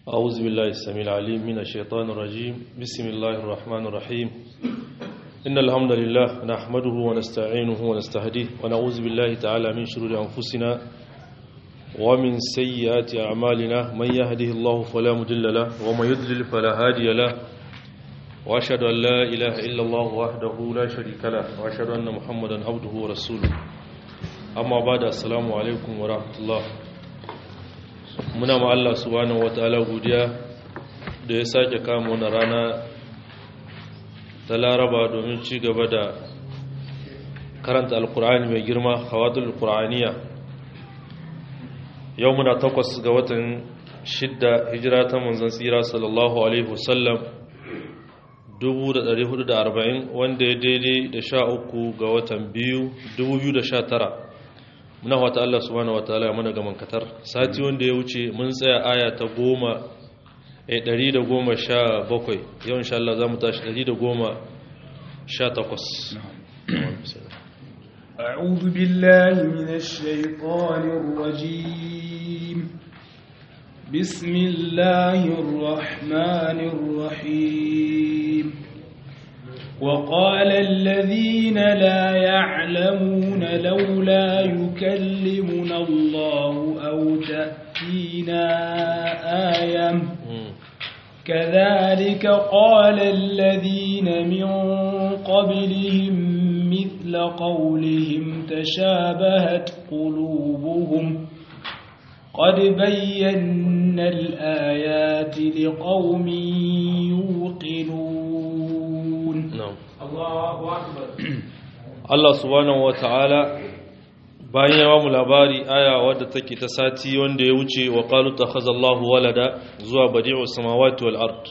أعوذ بالله السميع العليم من الشيطان الرجيم بسم الله الرحمن الرحيم إن الحمد لله نحمده ونستعينه ونستهديه ونعوذ بالله تعالى من شرور أنفسنا ومن سيئات أعمالنا من يهده الله فلا مضل له ومن يضلل فلا هادي له وأشهد أن لا إله إلا الله وحده لا شريك له وأشهد أن محمدا عبده ورسوله أما بعد السلام عليكم ورحمة الله muna ma Allah subhanahu wataala godiya da ya sake kama wani rana ta laraba domin ci gaba da karanta alkur'ani mai girma hawadul qur'aniya yau muna takwas ga watan shidda hijira ta manzon tsira sallallahu alaihi wasallam 1440 wanda ya daidai da sha uku ga watan biyu 2019 muna wata Allah subhanahu wataala mana gaman katar sati wanda ya wuce mun tsaya aya ta goma a ɗari da goma sha bakwai yau insha Allah za mu tashi ɗari da goma sha takwas أعوذ بالله من الشيطان الرجيم بسم الله الرحمن الرحيم وقال الذين لا يعلمون لولا يكلمنا الله أو تأتينا آية كذلك قال الذين من قبلهم مثل قولهم تشابهت قلوبهم قد بينا الآيات لقوم يوقنون Allah subhanahu wata'ala bayan ya mu labari aya wadda take ta sati wanda ya wuce wa qalu takhazallahu walada zuwa badi'us samawati wal ard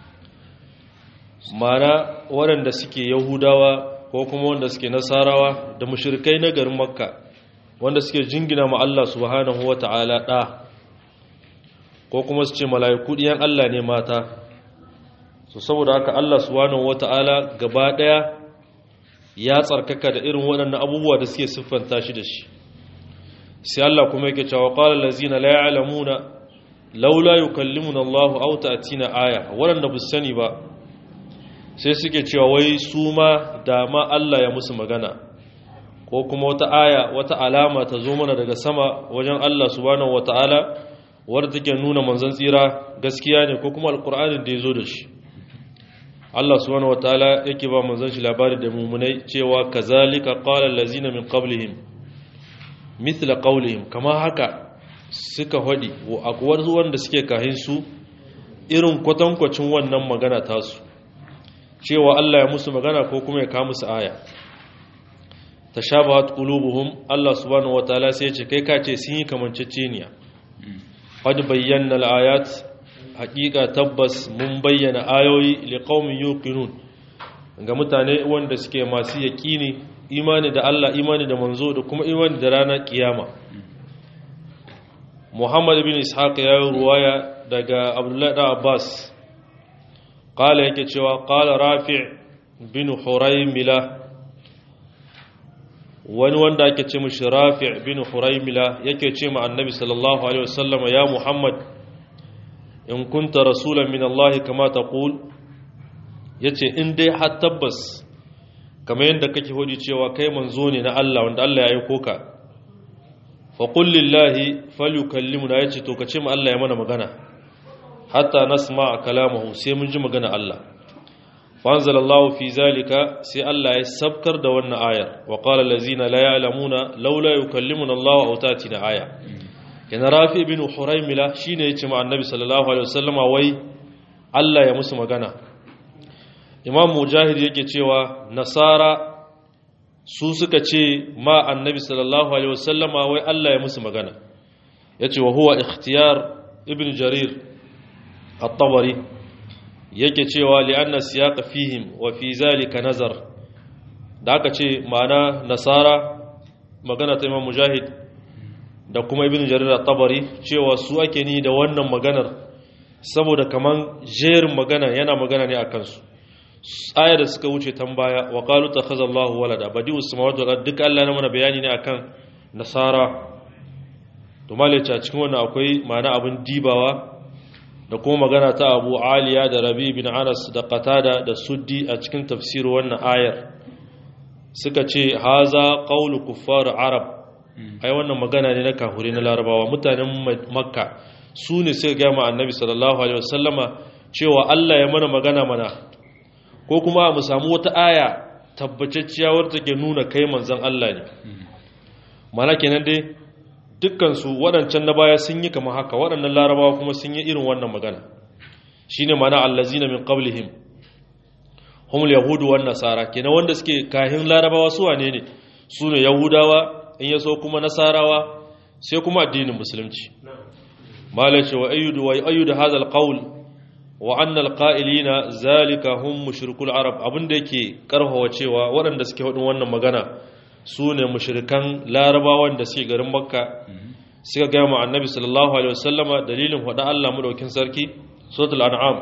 mana waɗanda suke yahudawa ko kuma wanda suke nasarawa da mushrikai na garin makka wanda suke jingina ma Allah subhanahu wata'ala da ko kuma su ce mala'iku diyan Allah ne mata so saboda haka Allah subhanahu wata'ala gaba daya ya tsarkaka da irin waɗannan abubuwa da suke siffanta shi da shi sai Allah kuma yake cewa qala allazina la ya'lamuna laula yukallimuna Allahu aw ta'tina aya waɗanda bu sani ba sai suke cewa wai su ma da ma Allah ya musu magana ko kuma wata aya wata alama ta zo mana daga sama wajen Allah subhanahu wataala wadda take nuna manzon tsira gaskiya ne ko kuma alqur'anin da ya zo da shi Allah subhanahu wataala yake ba manzon shi labari da mumunai cewa kazalika qala allazina min qablihim mithla qawlihim kama haka suka hadi wa akwar wanda suke kahin su irin kwatankwacin wannan magana tasu cewa Allah ya musu magana ko kuma ya kawo musu aya tashabahat qulubuhum Allah subhanahu wataala sai ya ce kai ka ce sun yi kamanceceniya qad bayyana al-ayat hakika tabbas mun bayyana ayoyi liqaumin yuqinun ga mutane wanda suke masu yaqini imani da Allah imani da manzo da kuma imani da ranar kiyama Muhammad ibn Ishaq ya yi ruwaya daga Abdullah da Abbas qala yake cewa qala Rafi' bin Huraymila wani wanda ake ce mishi Rafi' bin Huraymila yake ce ma Annabi sallallahu alaihi wasallam ya Muhammad in kunta rasulan min Allah kama taqul yace in dai har tabbas kamar yadda kake hodi cewa kai manzo ne na Allah wanda Allah ya aiko ka fa qul lillahi falyukallimuna yace to kace mu Allah ya mana magana hatta nasma kalamahu sai mun ji magana Allah fa anzalallahu fi zalika sai Allah ya sabkar da wannan ayar wa qala allazina la ya'lamuna laula yukallimuna Allah aw tatina aya yana rafi bin huraimila shine yace ma annabi sallallahu alaihi wasallama wai Allah ya musu magana imam mujahid yake cewa nasara su suka ce ma annabi sallallahu alaihi wasallama wai Allah ya musu magana yace wa huwa ikhtiyar ibn jarir at-tabari yake cewa li'anna siyaqa fihim wa fi zalika nazar da aka ce ma'ana nasara magana ta imam mujahid da kuma ibn jarir at-tabari cewa su ake ni da wannan maganar saboda kaman jerin magana yana magana ne akan su aya da suka wuce tambaya wa qalu takhazallahu walada badi'u samawati wal ardi duka Allah na mana bayani ne akan nasara to malaci a cikin wannan akwai ma'ana abin dibawa da kuma magana ta abu aliya da rabi bin anas da qatada da suddi a cikin tafsir wannan ayar suka ce haza qawlu kuffar arab ai wannan magana ne na kafure na larabawa mutanen makka su ne suka gaya ma annabi sallallahu alaihi wasallama cewa Allah ya mana magana mana ko kuma mu samu wata aya tabbacacciya wadda take nuna kai manzon Allah ne mana kenan dai dukkan su waɗancan na baya sun yi kamar haka waɗannan larabawa kuma sun yi irin wannan magana shine mana allazina min qablihim humul yahudu wan nasara kenan wanda suke kahin larabawa su wane ne su ne yahudawa in yaso kuma nasarawa sai kuma addinin musulunci malace wa ayyudu wa ayyudu hadha alqawl wa anna alqa'ilina zalika hum mushrikul arab abinda yake karhawa cewa waɗanda suke hudun wannan magana su ne mushrikan larabawan da suke garin makka suka ga mu annabi sallallahu alaihi wasallama dalilin hada Allah madaukin sarki suratul an'am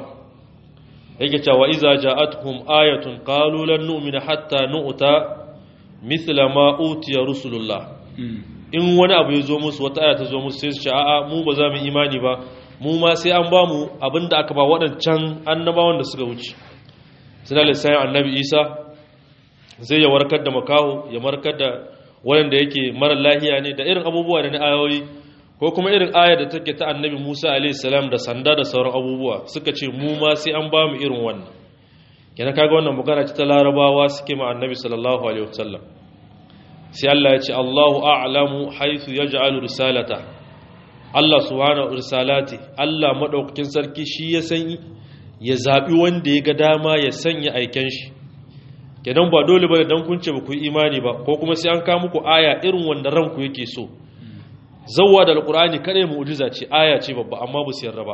yake cewa iza ja'atuhum ayatun qalu lan nu'mina hatta nu'ta mithla ma utiya rusulullah in wani abu ya zo musu wata aya ta zo musu sai su ce a'a mu ba za mu imani ba mu ma sai an ba mu abinda aka ba waɗancan annabawan da suka wuce suna lissayin annabi isa zai ya warkar da makaho ya markar da waɗanda yake mara lahiya ne da irin abubuwa da na ayoyi ko kuma irin ayar da take ta annabi musa alaihissalam da sanda da sauran abubuwa suka ce mu ma sai an ba mu irin wannan kenan kaga wannan magana ce ta larabawa suke ma annabi sallallahu alaihi wasallam sai Allah ya ce Allahu a'lamu haythu yaj'alu risalata Allah subhanahu risalati Allah madaukakin sarki shi ya san ya zabi wanda ya ga dama ya sanya aiken shi kenan ba dole bane dan kun ce ba ku imani ba ko kuma sai an ka muku aya irin wanda ranku yake so zawwa da alqur'ani kare mu'jiza ce aya ce babba amma ba su yarda ba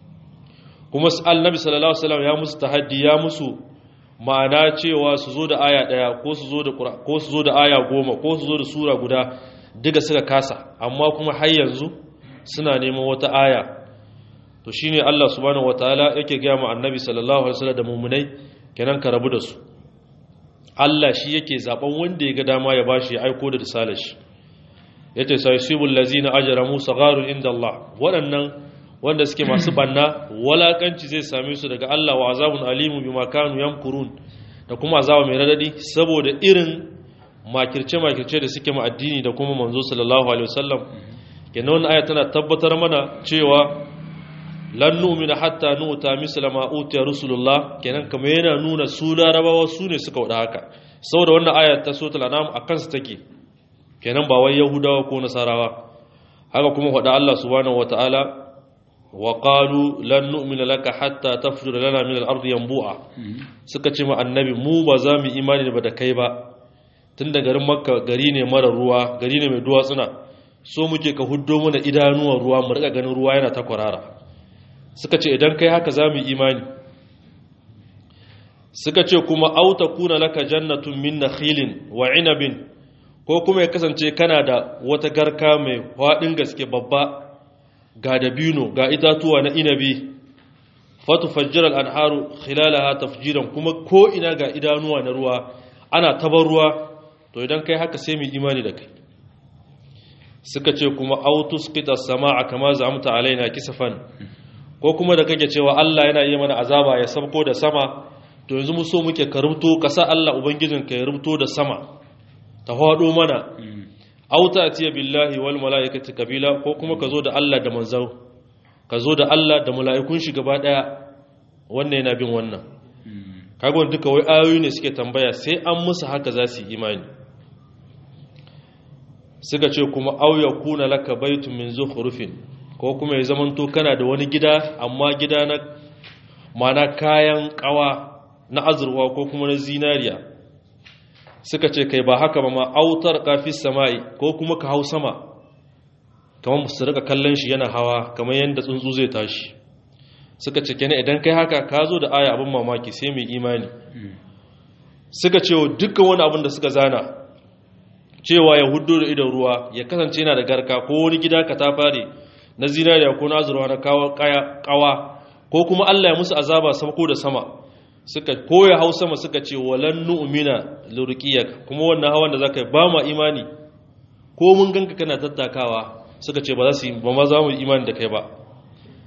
kuma annabi sallallahu alaihi wasallam ya musu tahaddi ya musu ma'ana cewa su zo da aya ɗaya ko su zo da ko su zo da aya goma ko su zo da sura guda duka suka kasa amma kuma har yanzu suna neman wata aya to shine Allah subhanahu wataala yake ga mu annabi sallallahu alaihi wasallam da mu'minai kenan ka rabu da su Allah shi yake zaben wanda ya ga dama ya bashi ya aiko da risalar shi yace sayyibul lazina ajramu sagharun inda Allah waɗannan wanda suke masu banna walakanci zai same su daga Allah wa azabun alimu bima kanu yamkurun da kuma azaba mai radadi saboda irin makirce makirce da suke ma addini da kuma manzo sallallahu alaihi wasallam kenan wannan aya tana tabbatar mana cewa lan nu'mina hatta nu'ta misla ma utiya rusulullah kenan kamar yana nuna su larabawa su ne suka wada haka saboda wannan aya ta suratul anam akan su take kenan ba wai yahudawa ko nasarawa haka kuma wada Allah subhanahu wataala وقالوا لن نؤمن لك حتى تفجر لنا من الارض ينبوعا suka ce ma annabi mu ba za mu imani ba da kai ba tunda garin makka gari ne mara ruwa gari ne mai duwatsuna so muke ka huddo mana idanuwan ruwa mu rika ganin ruwa yana ta kwarara suka ce idan kai haka za mu imani suka ce kuma auta kuna laka jannatun min nakhilin wa inabin ko kuma ya kasance kana da wata garka mai faɗin gaske babba ga dabino ga itatuwa na inabi fatu fajjirar anharu khilalaha tafjiran kuma ko ina ga idanuwa na ruwa ana tabar ruwa to idan kai haka sai mu imani da kai suka ce kuma autus qita samaa kama zamta alaina kisafan ko kuma da kake cewa Allah yana iya mana azaba ya sabko da sama to yanzu mu so muke ka rubuto kasa Allah ubangijinka ya rubuto da sama ta hado mana auta atiya billahi wal malaikati kabila ko kuma ka zo da Allah da manzau ka zo da Allah da mala'ikun shi gaba daya wannan yana bin wannan kaga wanda duka wai ayoyi ne suke tambaya sai an musu haka za su yi imani suka ce kuma au yakuna laka baitun min zukhrufin ko kuma ya zamanto kana da wani gida amma gida na mana kayan kawa na azurwa ko kuma na zinariya suka ce kai ba haka ba ma autar kafis sama'i ko kuma ka hau sama kamar su rika kallon shi yana hawa kamar yadda tsuntsu zai tashi suka ce kenan idan kai haka ka zo da aya abin mamaki sai mai imani suka ce dukkan wani abin da suka zana cewa ya hudu da idon ruwa ya kasance yana da garka ko wani gida ka ta fare na zinariya ko na azurwa na kawa ko kuma Allah ya musu azaba sauko da sama suka koya hau sama suka ce walan nu'mina lurqiyak kuma wannan hawan da zaka yi ba ma imani ko mun ganka kana tattakawa suka ce ba za su ba ma za mu imani da kai ba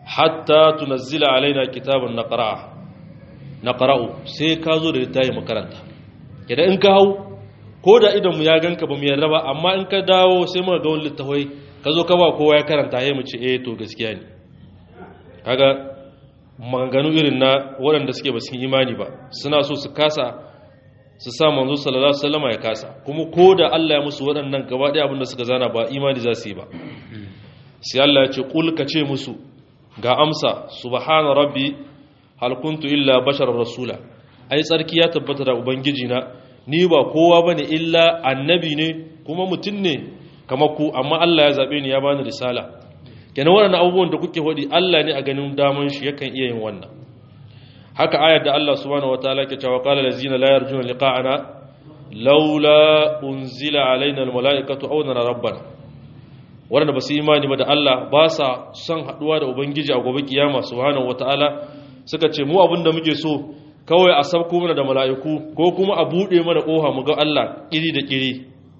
hatta tunazzila alaina kitaban naqra'a naqra'u sai ka zo da littafi makaranta idan in ka hau ko da idan mu ya ganka ba mu yarda ba amma in ka dawo sai muka ga wani littafai ka zo ka ba kowa ya karanta ya mu ce eh to gaskiya ne kaga maganganu irin na waɗanda suke ba sun imani ba suna so su kasa su sa manzo sallallahu alaihi wasallam ya kasa kuma ko da Allah ya musu waɗannan gaba ɗaya abinda suka zana ba imani za su yi ba sai Allah ya ce kul ka ce musu ga amsa subhana rabbi hal kuntu illa bashar rasula ai tsarki ya tabbata da ubangiji na ni ba kowa bane illa annabi ne kuma mutum ne kamar ku amma Allah ya zabe ni ya bani risala kenan waɗannan abubuwan da kuke hodi Allah ne a ganin daman shi yakan iya yin wannan haka ayar da Allah subhanahu wataala ke cewa qala allazina la yarjuna liqa'ana laula unzila alaina almalaikatu aw nara rabbana wanda ba su imani ba da Allah ba sa son haduwa da ubangiji a gobe kiyama subhanahu wataala suka ce mu abinda muke so kawai a sabko mana da mala'iku ko kuma a bude mana koha mu ga Allah kiri da kiri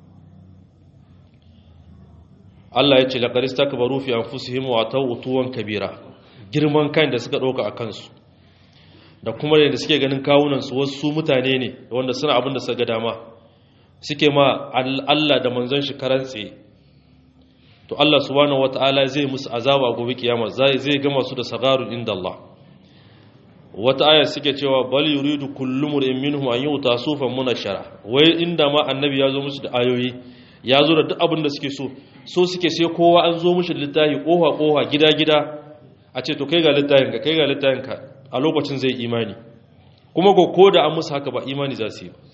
Allah ya ce laqad istakbaru fi anfusihim wa tawtuwan kabira girman kan da suka dauka a kansu da kuma da suke ganin kawunansu wasu mutane ne wanda suna abin da suka dama suke ma Allah da manzon shi karantse to Allah subhanahu wata'ala zai musu azaba gobe kiyama zai zai gama su da sagarun inda Allah wata aya suke cewa bal yuridu kullu mur'in minhum an yuta sufan munashara wai inda ma annabi ya zo musu da ayoyi ya zo da duk abin da suke so so suke sai kowa an zo mushi da littafi koha koha gida gida a ce to kai ga littafin ka kai ga littafin ka a lokacin zai imani kuma ko ko da an musu haka ba imani za su yi ba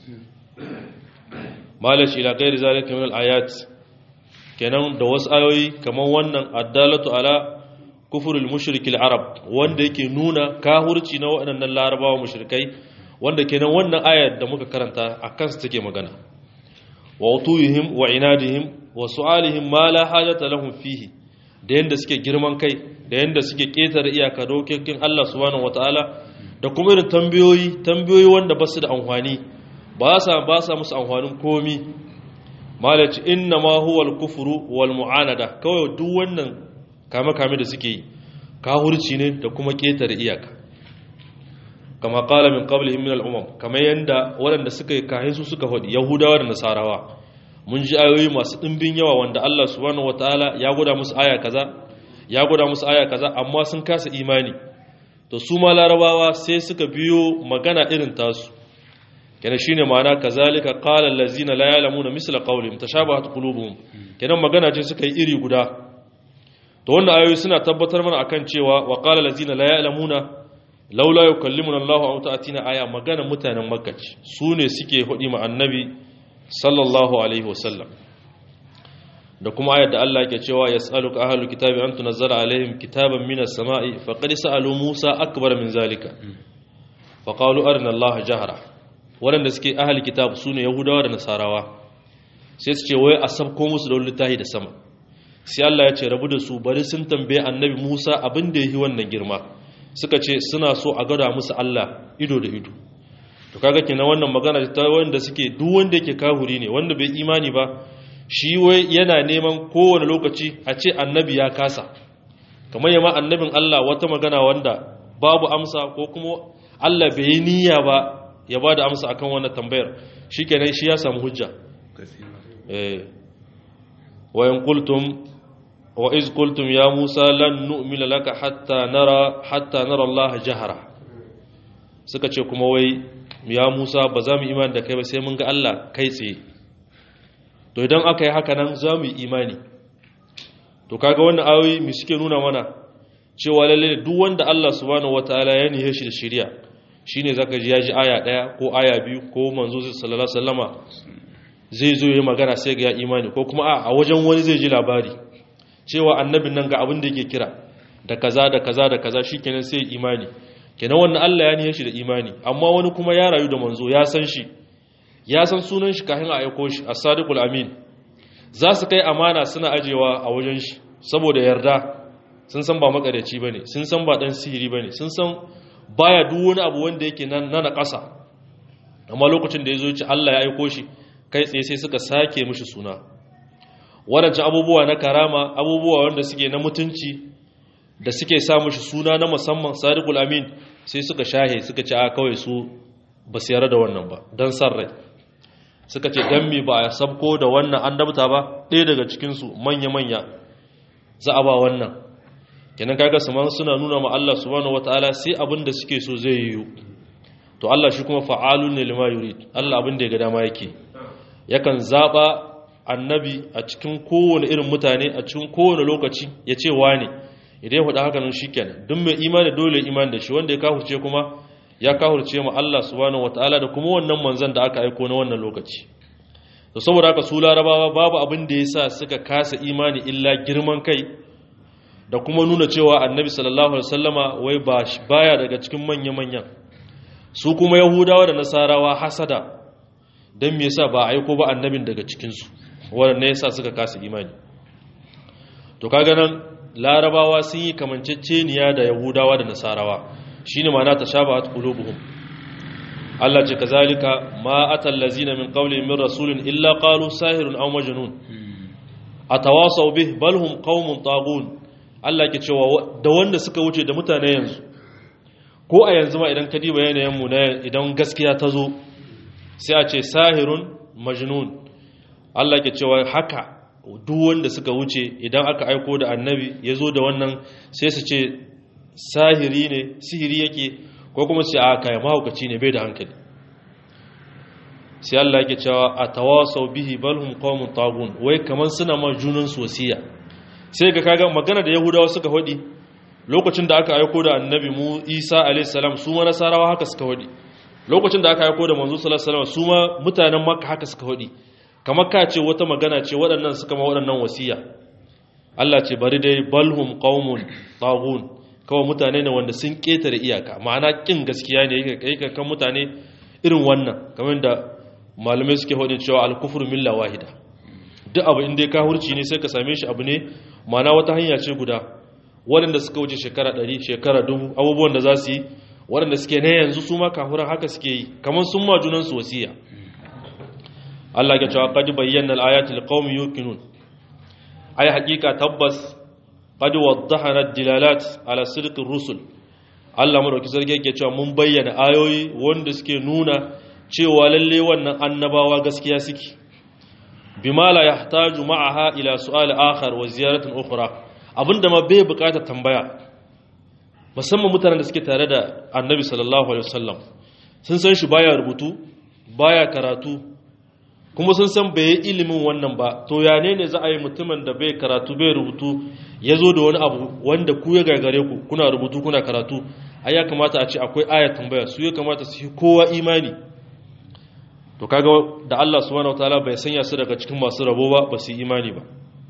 malashi ila gairi zalika min al-ayat kenan da wasu ayoyi kamar wannan addalatu ala kufrul mushrikil arab wanda yake nuna kahurci na waɗannan larabawa mushrikai wanda kenan wannan ayar da muka karanta akan su take magana wa utuyihim wa inadihim wa su'alihim ma la hajata lahum fihi da yanda suke girman kai da yanda suke ketare iyaka dokokin Allah subhanahu wataala da kuma irin tambayoyi tambayoyi wanda ba su da amfani ba sa ba sa musu amfanin komi malaci inna ma huwa al-kufru wal mu'anada kawai duk wannan kame kame da suke yi kahurci ne da kuma ketare iyaka kama qala min qablihim min al-umam kama yanda waɗanda suka yi kahin su suka faɗi yahudawa da nasarawa mun ji ayoyi masu ɗimbin yawa wanda Allah subhanahu wataala ya gwada musu aya kaza ya gwada musu aya kaza amma sun kasa imani to su ma larabawa sai suka biyo magana irin tasu kenan shine ma'ana kazalika qala allazina la ya'lamuna misla qawlihim tashabahat qulubuhum kenan magana ce suka yi iri guda to wannan ayoyi suna tabbatar mana akan cewa wa qala allazina la ya'lamuna laula yukallimuna Allahu aw ta'tina aya magana mutanen makka su ne suke hudi ma annabi sallallahu alaihi wasallam da kuma ayar da Allah yake cewa yas'aluka ahlul kitabi an tunzala alaihim kitaban minas sama'i faqad sa'alu Musa akbar min zalika faqalu arina Allah jahra waɗanda suke ahli kitab sune yahudawa da nasarawa sai su ce wai a sabko musu da littafi da sama sai Allah ya ce rabu da su bari sun tambaye annabi Musa abin da yi wannan girma suka ce suna so a gada musu Allah ido da ido to kaga kenan wannan magana ta wanda suke duk wanda yake kahuri ne wanda bai imani ba shi wai yana neman kowane lokaci a ce annabi ya kasa kamar yamma annabin Allah wata magana wanda babu amsa ko kuma Allah bai yi niyya ba ya ba da amsa akan wannan tambayar shikenan shi ya samu hujja eh wa in qultum wa iz qultum ya Musa lan nu'mina laka hatta nara hatta nara Allah jahara suka ce kuma wai ya Musa ba za mu imani da kai ba sai mun ga Allah kai tsaye to idan aka yi haka nan za mu yi imani to kaga wannan ayoyi mu suke nuna mana cewa lalle duk wanda Allah subhanahu wataala ya nihe shi da shari'a shine zaka ji ya ji aya daya ko aya biyu ko manzo sallallahu alaihi wasallama zai zo yi magana sai ga ya imani ko kuma a wajen wani zai ji labari cewa annabin nan ga abin da yake kira da kaza da kaza da kaza shikenan sai imani kenan wannan Allah ya nihe shi da imani amma wani kuma ya rayu da manzo ya san shi ya san sunan shi kafin a aiko shi as-sadiqul amin za su kai amana suna ajewa a wajen shi saboda yarda sun san ba makareci bane sun san ba dan sihiri bane sun san baya duk wani abu wanda yake nan na ƙasa amma lokacin da yazo ci Allah ya aiko shi kai tsaye sai suka sake mishi suna wadancan abubuwa na karama abubuwa wanda suke na mutunci da suke samu shi suna na musamman sadiqul amin sai suka shahe suka ce a kawai su ba su yarda da wannan ba don san rai suka ce dan mi ba a sabko da wannan annabta ba ɗaya daga cikinsu manya-manya za a ba wannan kenan kaga su man suna nuna ma Allah subhanahu wataala sai abin da suke so zai yiwu to Allah shi kuma fa'alun ne lima yurid Allah abin da ya ga dama yake yakan zaba annabi a cikin kowane irin mutane a cikin kowane lokaci ya ce wane idan ya faɗa haka nan shikenan duk mai imani dole imani da shi wanda ya kafurce kuma ya kafurce ma Allah subhanahu wataala da kuma wannan manzon da aka aiko na wannan lokaci to saboda haka su larabawa babu abin da yasa suka kasa imani illa girman kai da kuma nuna cewa annabi sallallahu alaihi wasallama wai ba baya daga cikin manya-manyan su kuma yahudawa da nasarawa hasada don me yasa ba aiko ba annabin daga cikinsu waɗanda yasa suka kasa imani to kaga nan larabawa sun yi kamanceceniya da yahudawa da nasarawa shine ma'ana tashabahat qulubuhum Allah ce kazalika ma atal lazina min qawlihim min rasulin illa qalu sahirun aw majnun atawasaw bih bal hum qaumun tagun Allah ke cewa da wanda suka wuce da mutane yanzu ko a yanzu ma idan ka diba yanayin mu na idan gaskiya ta zo sai a ce sahirun majnun Allah ke cewa haka duk wanda suka wuce idan aka aiko da annabi ya zo da wannan sai su ce sahiri ne sihiri yake ko kuma sai a kai mahaukaci ne bai da hankali sai Allah yake cewa a tawasau bihi balhum qaumun tagun wai kaman suna ma junan wasiya sai ga kaga magana da yahudawa suka hodi lokacin da aka aiko da annabi mu isa alayhi salam su ma nasarawa haka suka hodi lokacin da aka aiko da manzo sallallahu alaihi wasallam su ma mutanen makka haka suka hodi kamar ka ce wata magana ce waɗannan suka ma waɗannan wasiya Allah ce bari dai balhum qaumun tagun kawai mutane ne wanda sun ketare iyaka ma'ana kin gaskiya ne yake kan mutane irin wannan kamar da malamai suke hodin cewa al-kufru milla wahida duk abu inda ka hurci ne sai ka same shi abu ne ma'ana wata hanya ce guda waɗanda suka wuce shekara ɗari shekara dubu abubuwan da za su yi waɗanda suke na yanzu su ma kafuran haka suke yi kamar sun ma junansu wasiya Allah ya cewa qad bayyana al-ayati liqaumin yuqinun ai hakika tabbas qad waddahana ad-dilalat ala sidq ar-rusul Allah madauki sarki yake cewa mun bayyana ayoyi wanda suke nuna cewa lalle wannan annabawa gaskiya suke bima la yahtaju ma'aha ila su'al akhar wa ziyaratin ukhra abinda ma bai bukata tambaya musamman mutanen da suke tare da annabi sallallahu alaihi wasallam sun san shi baya rubutu baya karatu kuma sun san bai yi ilimin wannan ba to ya ne ne za a yi mutumin da bai karatu bai rubutu ya zo da wani abu wanda ku ya gagare ku kuna rubutu kuna karatu ai ya kamata a ce akwai aya tambaya su ya kamata su yi kowa imani to kaga da Allah subhanahu wataala bai sanya su daga cikin masu rabo ba ba su yi imani ba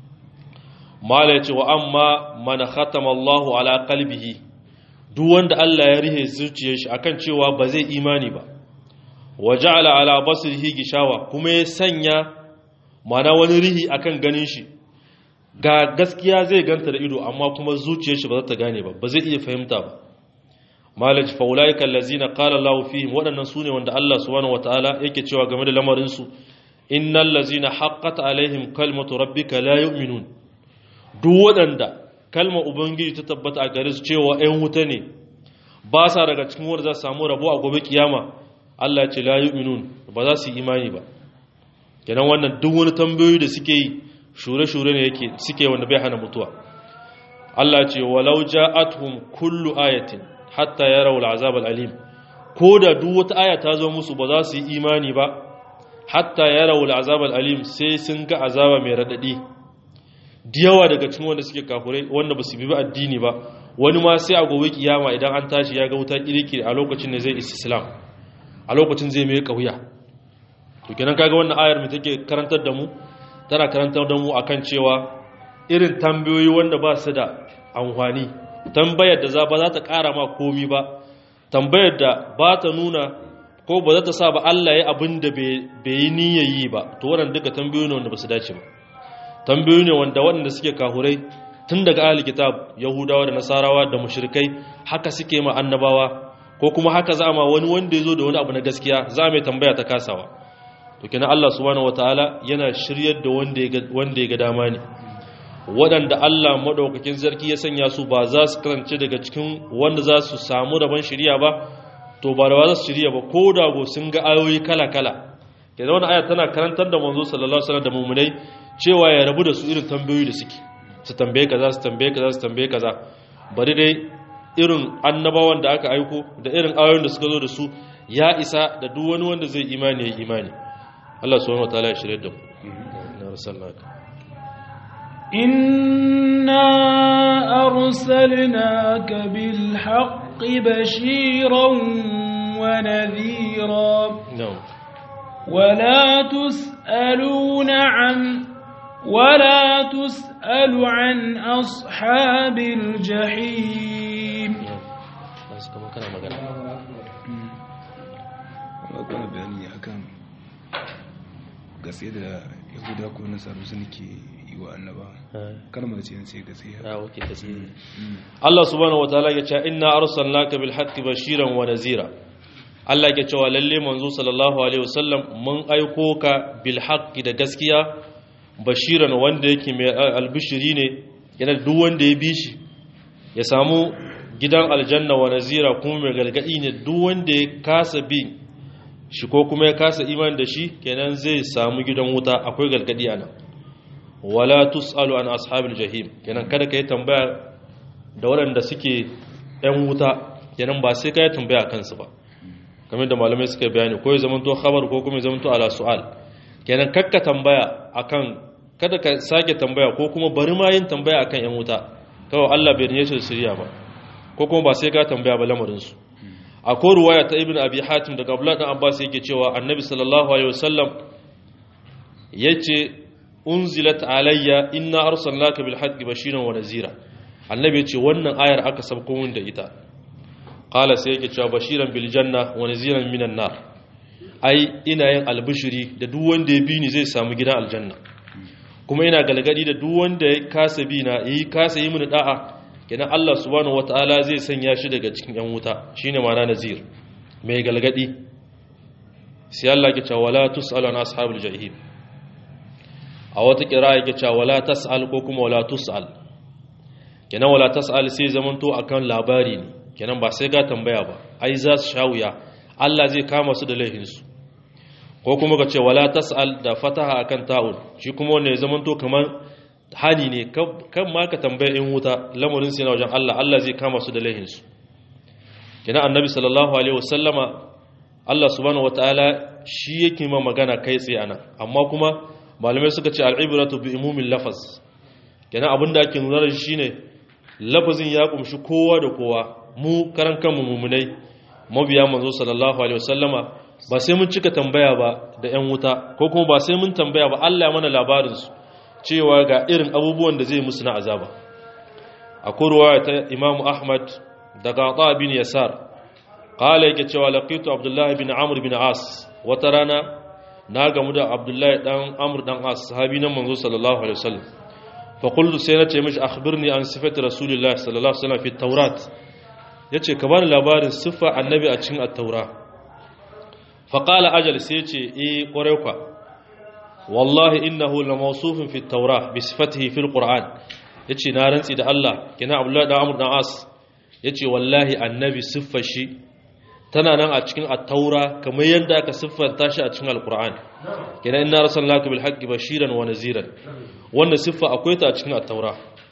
mala yace wa amma man khatama Allahu ala qalbihi duk wanda Allah ya rihe zuciyar shi akan cewa ba zai imani ba wa ja'ala ala basrihi gishawa kuma ya sanya mana wani rihi akan ganin shi ga gaskiya zai ganta da ido amma kuma zuciyar shi ba za ta gane ba ba zai iya fahimta ba malaj fa ulaika allazina qala Allahu fihim wadannan sune wanda Allah subhanahu wataala yake cewa game da lamarin su innal ladzina haqqat alaihim kalmatu rabbika la yu'minun duk wadanda kalmar ubangiji ta tabbata a gare su cewa ɗan wuta ne ba sa daga cikin wanda za su samu rabo a gobe kiyama Allah ya ce la yu'minun ba za su yi imani ba kenan wannan duk wani tambayoyi da suke yi shure-shure ne yake suke wanda bai hana mutuwa Allah ya ce walau ja'atuhum kullu ayatin hatta yarawu al'azab al'alim ko da duk wata aya ta zo musu ba za su yi imani ba hatta yarawu al'azab al'alim sai sun ga azaba mai radadi diyawa daga cikin wanda suke kafurai wanda ba su bi addini ba wani ma sai a gobe kiyama idan an tashi ya ga wuta kirkiri a lokacin da zai islam a lokacin zai mai kauya to kenan kaga wannan ayar mai take karantar da mu tana karantar da mu akan cewa irin tambayoyi wanda ba su da amfani tambayar da za ba za ta ƙara ma komi ba tambayar da ba ta nuna ko ba za ta sa ba Allah ya abin da bai yi niyyar yi ba to wannan duka tambayoyi ne wanda ba su dace ba tambayoyi ne wanda waɗanda suke kahurai tun daga ahli kitab yahudawa da nasarawa da mushrikai haka suke ma annabawa ko kuma haka za ma wani wanda ya zo da wani abu na gaskiya za mai tambaya ta kasawa to kenan Allah subhanahu wataala yana shiryar da wanda ya ga dama ne waɗanda Allah maɗaukakin sarki ya sanya su ba za su karance daga cikin wanda za su samu rabon shirya ba to ba da ba za su shirya ba ko da go sun ga ayoyi kala-kala ke wani aya tana karantar da manzo sallallahu alaihi wasallam da mumunai cewa ya rabu da su irin tambayoyi da suke su tambaye kaza su tambaye kaza su tambaye kaza bari dai irin annabawan da aka aiko da irin ayoyin da suka zo da su ya isa da duk wani wanda zai imani ya imani Allah subhanahu wataala ya shirye da mu na rasallaka إنا أرسلناك بالحق بشيرا ونذيرا na'am ولا تسألون عن ولا تسأل عن أصحاب الجحيم na'am su kama kana magana kuma bayani akan gaske da yahuda ko nasaru sun ke yi wa annaba kalmar ce sai gaskiya ah okay tasiri Allah subhanahu wataala ya ce inna arsalnaka bil haqqi bashiran wa nazira Allah ya ce wa lalle manzo sallallahu alaihi wasallam mun aiko ka bil haqqi da gaskiya bashiran wanda yake mai albishiri ne yana duk wanda ya bi shi ya samu gidan aljanna wa nazira kuma mai galgadi ne duk wanda ya kasa bi shi ko kuma ya kasa iman da shi kenan zai samu gidan wuta akwai galgadi anan wala tusalu an ashabil jahim kenan kada kai tambaya da waɗanda suke ɗan wuta kenan ba sai kai tambaya kansu ba kamar da malamai suka bayani ko ya zamanto khabar ko kuma ya zamanto ala su'al kenan kakka tambaya akan kada ka sake tambaya ko kuma bari ma yin tambaya akan yan wuta kawai Allah bai niyyar shirya ba ko kuma ba sai ka tambaya ba lamarin su akwai ruwaya ta ibn abi hatim daga abdullah dan abbas yake cewa annabi sallallahu alaihi wasallam yace unzilat alayya inna arsalnaka bil haqqi bashiran wa nazira annabi yace wannan ayar aka sabko mun da ita qala sai yake cewa bashiran bil janna wa naziran minan nar ai ina yin albishiri da duk wanda ya bi ni zai samu gidan aljanna kuma ina galgadi da duk wanda ya kasa bi na yi kasa yi mini da'a kenan Allah subhanahu wataala zai sanya shi daga cikin yan wuta shine ma'ana nazir mai galgadi sai Allah ya ce wala tusalu an ashabul jahim a wata kira yake cewa wala tas'al ko kuma wala tus'al kenan wala tas'al sai zamanto akan labari ne kenan ba sai ga tambaya ba ai za su shawuya Allah zai kama su da laihin su ko kuma ka ce wala tas'al da fataha akan ta'ul shi kuma wanda ya zamanto kamar hani ne kan ma ka tambaya in wuta lamarin sai na wajen Allah Allah zai kama su da laihin su kenan annabi sallallahu alaihi wasallama Allah subhanahu wataala shi yake ma magana kai tsaye anan amma kuma malamai suka ce al'ibratu bi imumin lafaz kenan abinda ake nuna da shi shine lafazin ya kumshi kowa da kowa mu karan kanmu mumunai mabiya manzo sallallahu alaihi wasallama ba sai mun cika tambaya ba da yan wuta ko kuma ba sai mun tambaya ba Allah ya mana labarin su cewa ga irin abubuwan da zai musu na azaba akwai ruwaya ta Imam Ahmad daga Ata bin Yasar qala yake cewa laqitu Abdullah bin Amr bin As wata rana na gamu da abdullahi dan amur dan as sahabi nan manzo sallallahu alaihi wasallam fa qultu sai nace mishi akhbirni an sifati rasulillahi sallallahu alaihi wasallam fi tawrat yace ka bani labarin siffa annabi a cikin at-taura fa qala ajal sai yace eh kware kwa wallahi innahu la mawsufun fi at-taura bi sifatihi fi al-qur'an yace na rantsi da Allah kina abdullahi dan amur dan as yace wallahi annabi siffar shi tana nan a cikin at-taura kamar yadda aka siffanta shi a cikin al-qur'ani kenan inna arsalnaka bil haqqi bashiran wa naziran wannan siffa akwai ta a cikin at-taura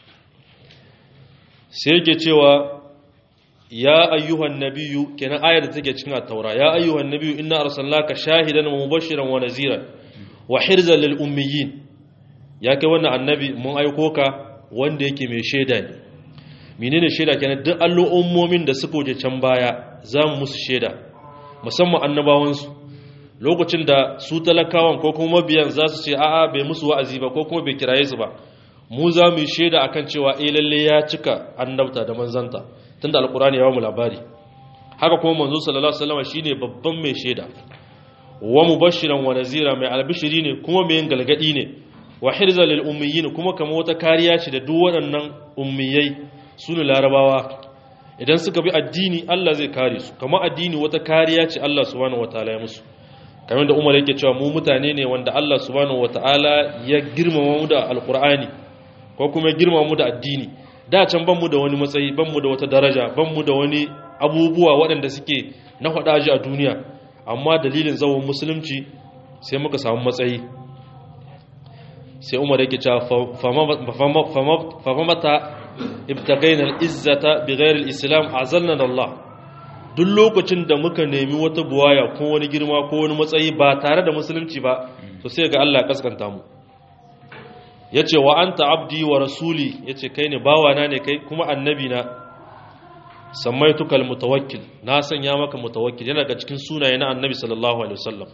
sai yake cewa ya ayyuhan nabiyyu kenan ayar da take cikin at-taura ya ayyuhan nabiyyu inna arsalnaka shahidan wa mubashiran wa naziran wa hirzan lil ummiyin ya kai wannan annabi mun aiko ka wanda yake mai shaida ne menene shaida kenan duk al'ummomin da suka wuce can baya za mu musu shaida musamman annabawansu lokacin da su talakawan ko kuma mabiyan za su ce a'a bai musu wa'azi ba ko kuma bai kiraye su ba mu za mu yi shaida akan cewa eh lalle ya cika annabta da manzanta tunda alkurani ya ba mu labari haka kuma manzo sallallahu alaihi wasallam shine babban mai shaida wa mubashiran wa nazira mai albishiri ne kuma mai yin galgadi ne wa hirzal lil ummiyin kuma kamar wata kariya ce da duk waɗannan ummiyai su ne larabawa idan suka bi addini Allah zai kare su kamar addini wata kariya ce Allah subhanahu wataala ya musu kamar da Umar yake cewa mu mutane ne wanda Allah subhanahu wataala ya girmama mu da alqur'ani ko kuma ya girma mu da addini da can ban mu da wani matsayi ban mu da wata daraja ban mu da wani abubuwa waɗanda suke na faɗaji a duniya amma dalilin zawon musulunci sai muka samu matsayi sai umar yake cewa famamata ibtagainar izzata bi ghairil islam azalna Allah duk lokacin da muka nemi wata buwaya ko wani girma ko wani matsayi ba tare da musulunci ba to sai ga Allah ya kaskanta mu yace wa anta abdi wa rasuli yace kai ne bawana ne kai kuma annabi na sammaituka almutawakkil na sanya maka mutawakkil yana daga cikin sunaye na annabi sallallahu alaihi wasallam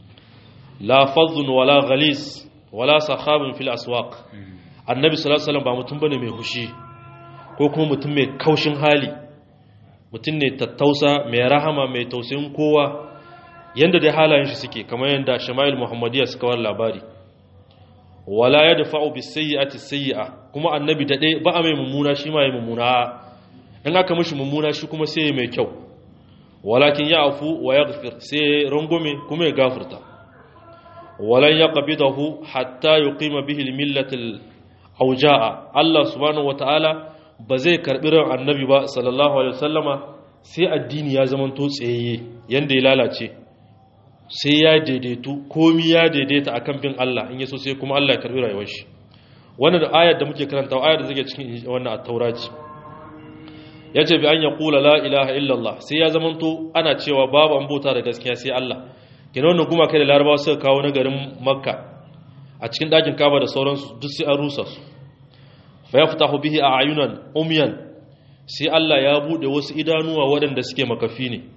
la fadhun wala ghalis wala sakhabun fil aswaq annabi sallallahu alaihi wasallam ba mutum bane mai hushi ko kuma mutum mai kaushin hali mutum ne tattausa mai rahama mai tausayin kowa yanda dai halayen shi suke kamar yanda shama'il muhammadiyya suka war labari wala yadfa'u bis sayyi'ati sayyi'a kuma annabi da dai ba a mai mummuna shi ma ya mummuna in aka mishi mummuna shi kuma sai mai kyau walakin ya afu wa yaghfir sai rangume kuma ya gafurta walan yaqbidahu hatta yuqima bihi al-millatil awja'a Allah subhanahu wataala ba zai karbi ran annabi ba sallallahu alaihi wasallama sai addini ya zama to tsayayye yanda ya lalace sai ya daidaitu komi ya daidaita akan bin Allah in yaso sai kuma Allah ya karbi rayuwar shi wannan da ayar da muke karanta ayar da take cikin wannan at-taura ce yace bi an yaqula la ilaha illallah sai ya zamanto ana cewa babu an bauta da gaskiya sai Allah kina wannan kuma kai da larabawa suka kawo na garin makka a cikin dakin kaba da sauransu duk sai an rusa su fa yaftahu bihi a'yunan umyan sai Allah ya bude wasu idanuwa waɗanda suke makafi ne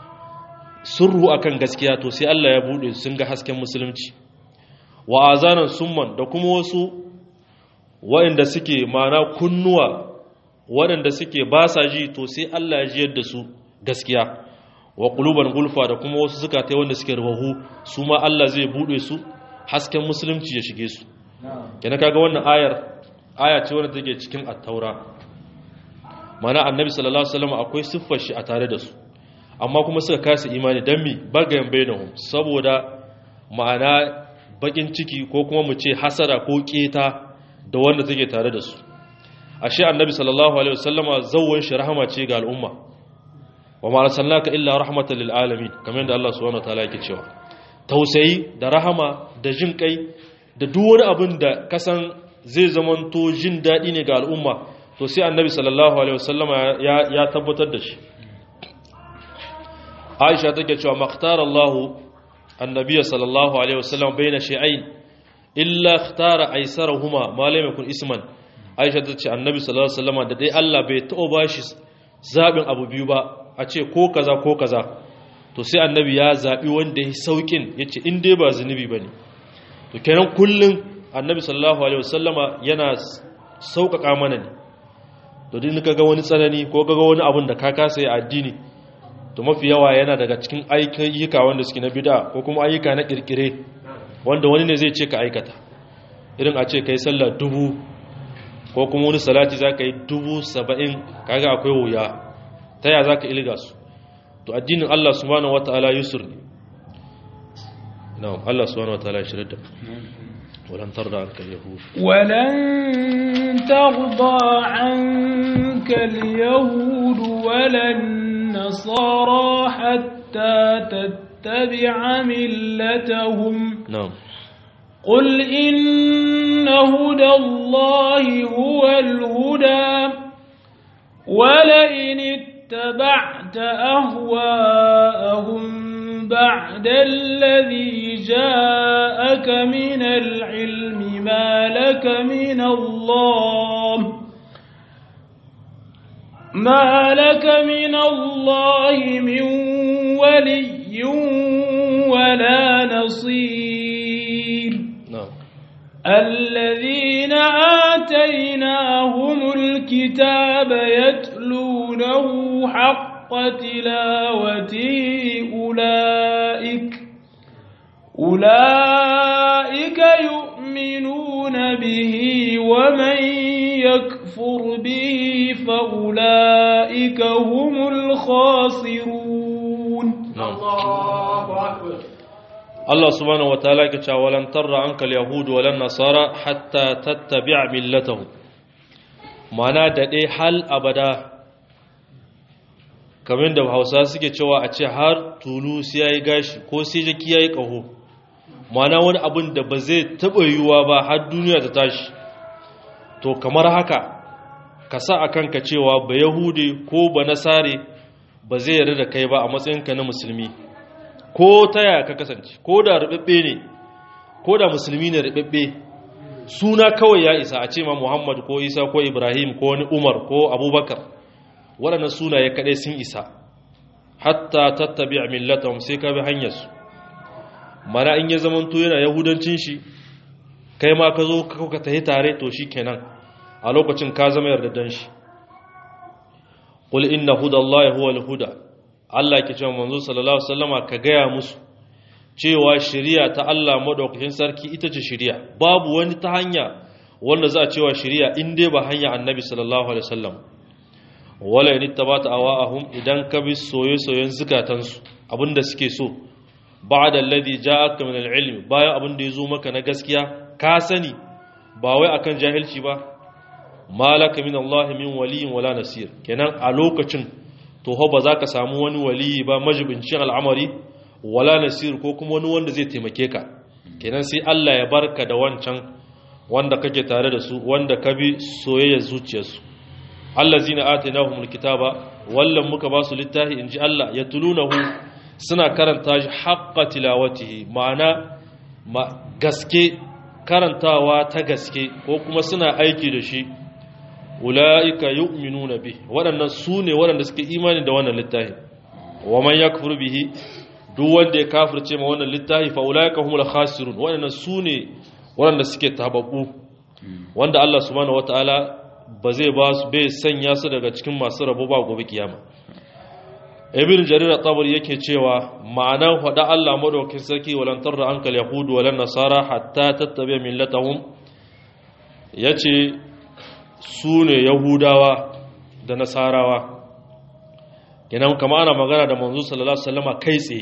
surru akan gaskiya to sai Allah ya bude sun ga hasken musulunci wa azanan summan da kuma wasu waɗanda suke mana kunnuwa waɗanda suke ba sa ji to sai Allah ya jiyar da su gaskiya wa quluban gulfa da kuma wasu zukata wanda suke rubahu su ma Allah zai bude su hasken musulunci ya shige su kenan kaga wannan ayar aya ce wanda take cikin at-taura mana annabi sallallahu alaihi wasallam akwai siffar shi a tare da su amma kuma suka kasa imani dan mi bagayen bainahum saboda ma'ana bakin ciki ko kuma mu ce hasara ko keta da wanda take tare da su ashe annabi sallallahu alaihi wasallama zawwan shi rahama ce ga al'umma wa ma arsalnaka illa rahmatan lil alamin kamar yadda Allah subhanahu wataala yake cewa tausayi da rahama da jin kai da duk wani abin da kasan zai zamanto jin dadi ne ga al'umma to sai annabi sallallahu alaihi wasallama ya ya tabbatar da shi Aisha take cewa makhtara Allah annabi sallallahu alaihi wasallam baina shay'ain illa ikhtara aysarahuma ma lam yakun isman aisha ta ce annabi sallallahu alaihi wasallam da dai Allah bai taɓa bashi zabin abu biyu ba a ce ko kaza ko kaza to sai annabi ya zabi wanda ya saukin yace in dai ba zunubi bane to kenan kullun annabi sallallahu alaihi wasallama yana sauƙaƙa mana ne to din kaga wani tsanani ko kaga wani abun da ka kasa yi addini to mafi yawa yana daga cikin ayyuka wanda suke na bid'a ko kuma ayyuka na kirkire wanda wani ne zai ce ka aikata irin a ce kai sallah dubu ko kuma wani salati za ka yi dubu saba'in kaga akwai wuya ta ya za ka ilga su to addinin Allah subhanahu wa ta'ala yusur ne na'am Allah subhanahu wa ta'ala shirin da ولن ترضى عنك اليهود ولن ترضى عنك اليهود ولا النصارى حتى تتبع ملتهم نعم قل إن هدى الله هو الهدى ولئن اتبعت أهواءهم بعد الذي جاءك من العلم ما لك من الله ما لك من الله من ولي ولا نصير نعم الذين آتيناهم الكتاب يتلونه حق تلاوته أولئك أولئك يؤمنون به ومن يكفر به فأولئك هم الخاسرون نعم Allah subhanahu wataala yake cewa walan tarra anka al-yahud walan nasara hatta tattabi'a millatahum mana da dai hal abada kamar da Hausa suke cewa a ce har tulu sai yayi gashi ko sai jaki yayi kaho mana wani abin da ba zai taba yiwuwa ba har duniya ta tashi to kamar haka ka sa akan ka cewa ba yahudi ko ba nasare ba zai yarda da kai ba a matsayinka na musulmi ko ta yaya ka kasance ko da rubabbe ne ko da musulmi ne rubabbe suna kawai ya isa a ce ma muhammad ko isa ko ibrahim ko wani umar ko abubakar waɗannan sunaye kaɗai sun isa hatta tattabi a millatahum sai ka bi hanyarsu mana in ya zamanto yana yahudancin shi kai ma ka zo ka tahi tare to shi kenan a lokacin ka zama yardadan shi qul inna hudallahi huwal huda Allah ke cewa manzo sallallahu alaihi wasallama ka gaya musu cewa shari'a ta Allah madaukakin sarki ita ce shari'a babu wani ta hanya wanda za a cewa shari'a in dai ba hanya annabi sallallahu alaihi wasallam wala in tabata awahum idan ka bi soye-soyen zukatansu abinda suke so ba'da alladhi ja'aka min al-ilm bayan abinda yazo maka na gaskiya ka sani ba wai akan jahilci ba malaka min Allah min waliyin wala nasir kenan a lokacin to ho ba za ka samu wani waliyi ba majibincin al'amari wala nasir ko kuma wani wanda zai taimake ka kenan sai Allah ya barka da wancan wanda kake tare da su wanda ka bi soyayyar zuciyarsu allazina atainahumul kitaba wallan muka ba su littafi inji Allah yatlunahu suna karanta shi haqqa tilawatihi ma'ana ma gaske karantawa ta gaske ko kuma suna aiki da shi ula'ika yu'minuna bi waɗannan su ne waɗanda suke imani da wannan littafi wa man yakfur bihi duk wanda ya kafirce ma wannan littafi fa ula'ika humul khasirun waɗannan su ne waɗanda suke tababbu wanda Allah subhanahu wataala ba zai ba su bai sanya su daga cikin masu rabo ba gobe kiyama ibn jarir at-tabari yake cewa ma'anan hada Allah madaukakin sarki walan tarra ankal yahud walan nasara hatta tattabi millatahum yace su ne yahudawa da nasarawa kenan kama ana magana da manzo sallallahu alaihi wasallama kai tsaye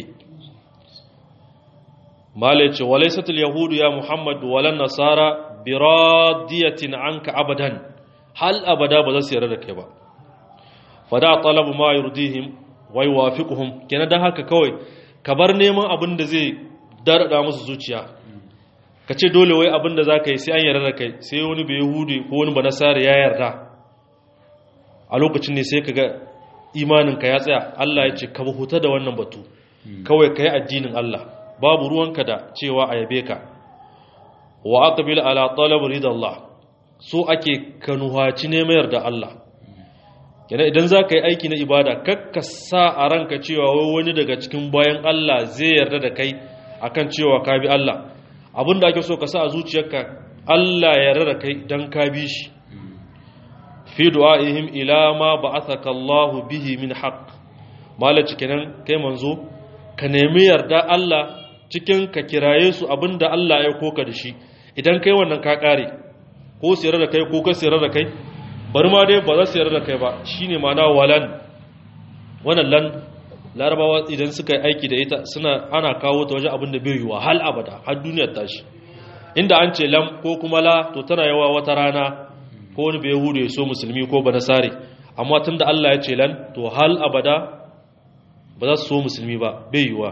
malai ce walaisatul yahudu ya muhammad walan nasara biradiyatin anka abadan hal abada ba za su yarda da kai ba fada talabu ma yurdihim wa yuwafiquhum kenan dan haka kawai ka bar neman abin da zai darada musu zuciya ka ce dole wai abin da za ka yi sai an yarda da kai sai wani bai yahudi ko wani banasara ya yarda a lokacin ne sai ka ga imaninka ya tsaya Allah ya ce ka huta da wannan batu kawai ka yi addinin Allah babu ruwanka da cewa a yabe ka wa aqbil ala talab ridallah so ake kanuhaci ne mayar da Allah kenan idan za ka yi aiki na ibada kakka sa a ranka cewa wai wani daga cikin bayan Allah zai yarda da kai akan cewa ka bi Allah abin da ake so ka sa a zuciyarka Allah ya rara kai don ka bi shi fi du'a'ihim ila ma ba'athaka Allah bihi min haqq malaci kenan kai manzo ka nemi yarda Allah cikin ka kiraye su abinda Allah ya koka da shi idan kai wannan ka kare ko sirra da kai ko ka sirra da kai bari ma dai ba za su yarda da kai ba shine ma'ana walan wannan lan larabawa idan suka yi aiki da ita suna ana kawo ta wajen abin da bai yiwa hal abada har duniyar tashi inda an ce lam ko kuma la to tana yawa wata rana ko wani bai hudu ya so musulmi ko ba nasare amma tun da Allah ya ce lan to hal abada ba za su so musulmi ba bai yiwa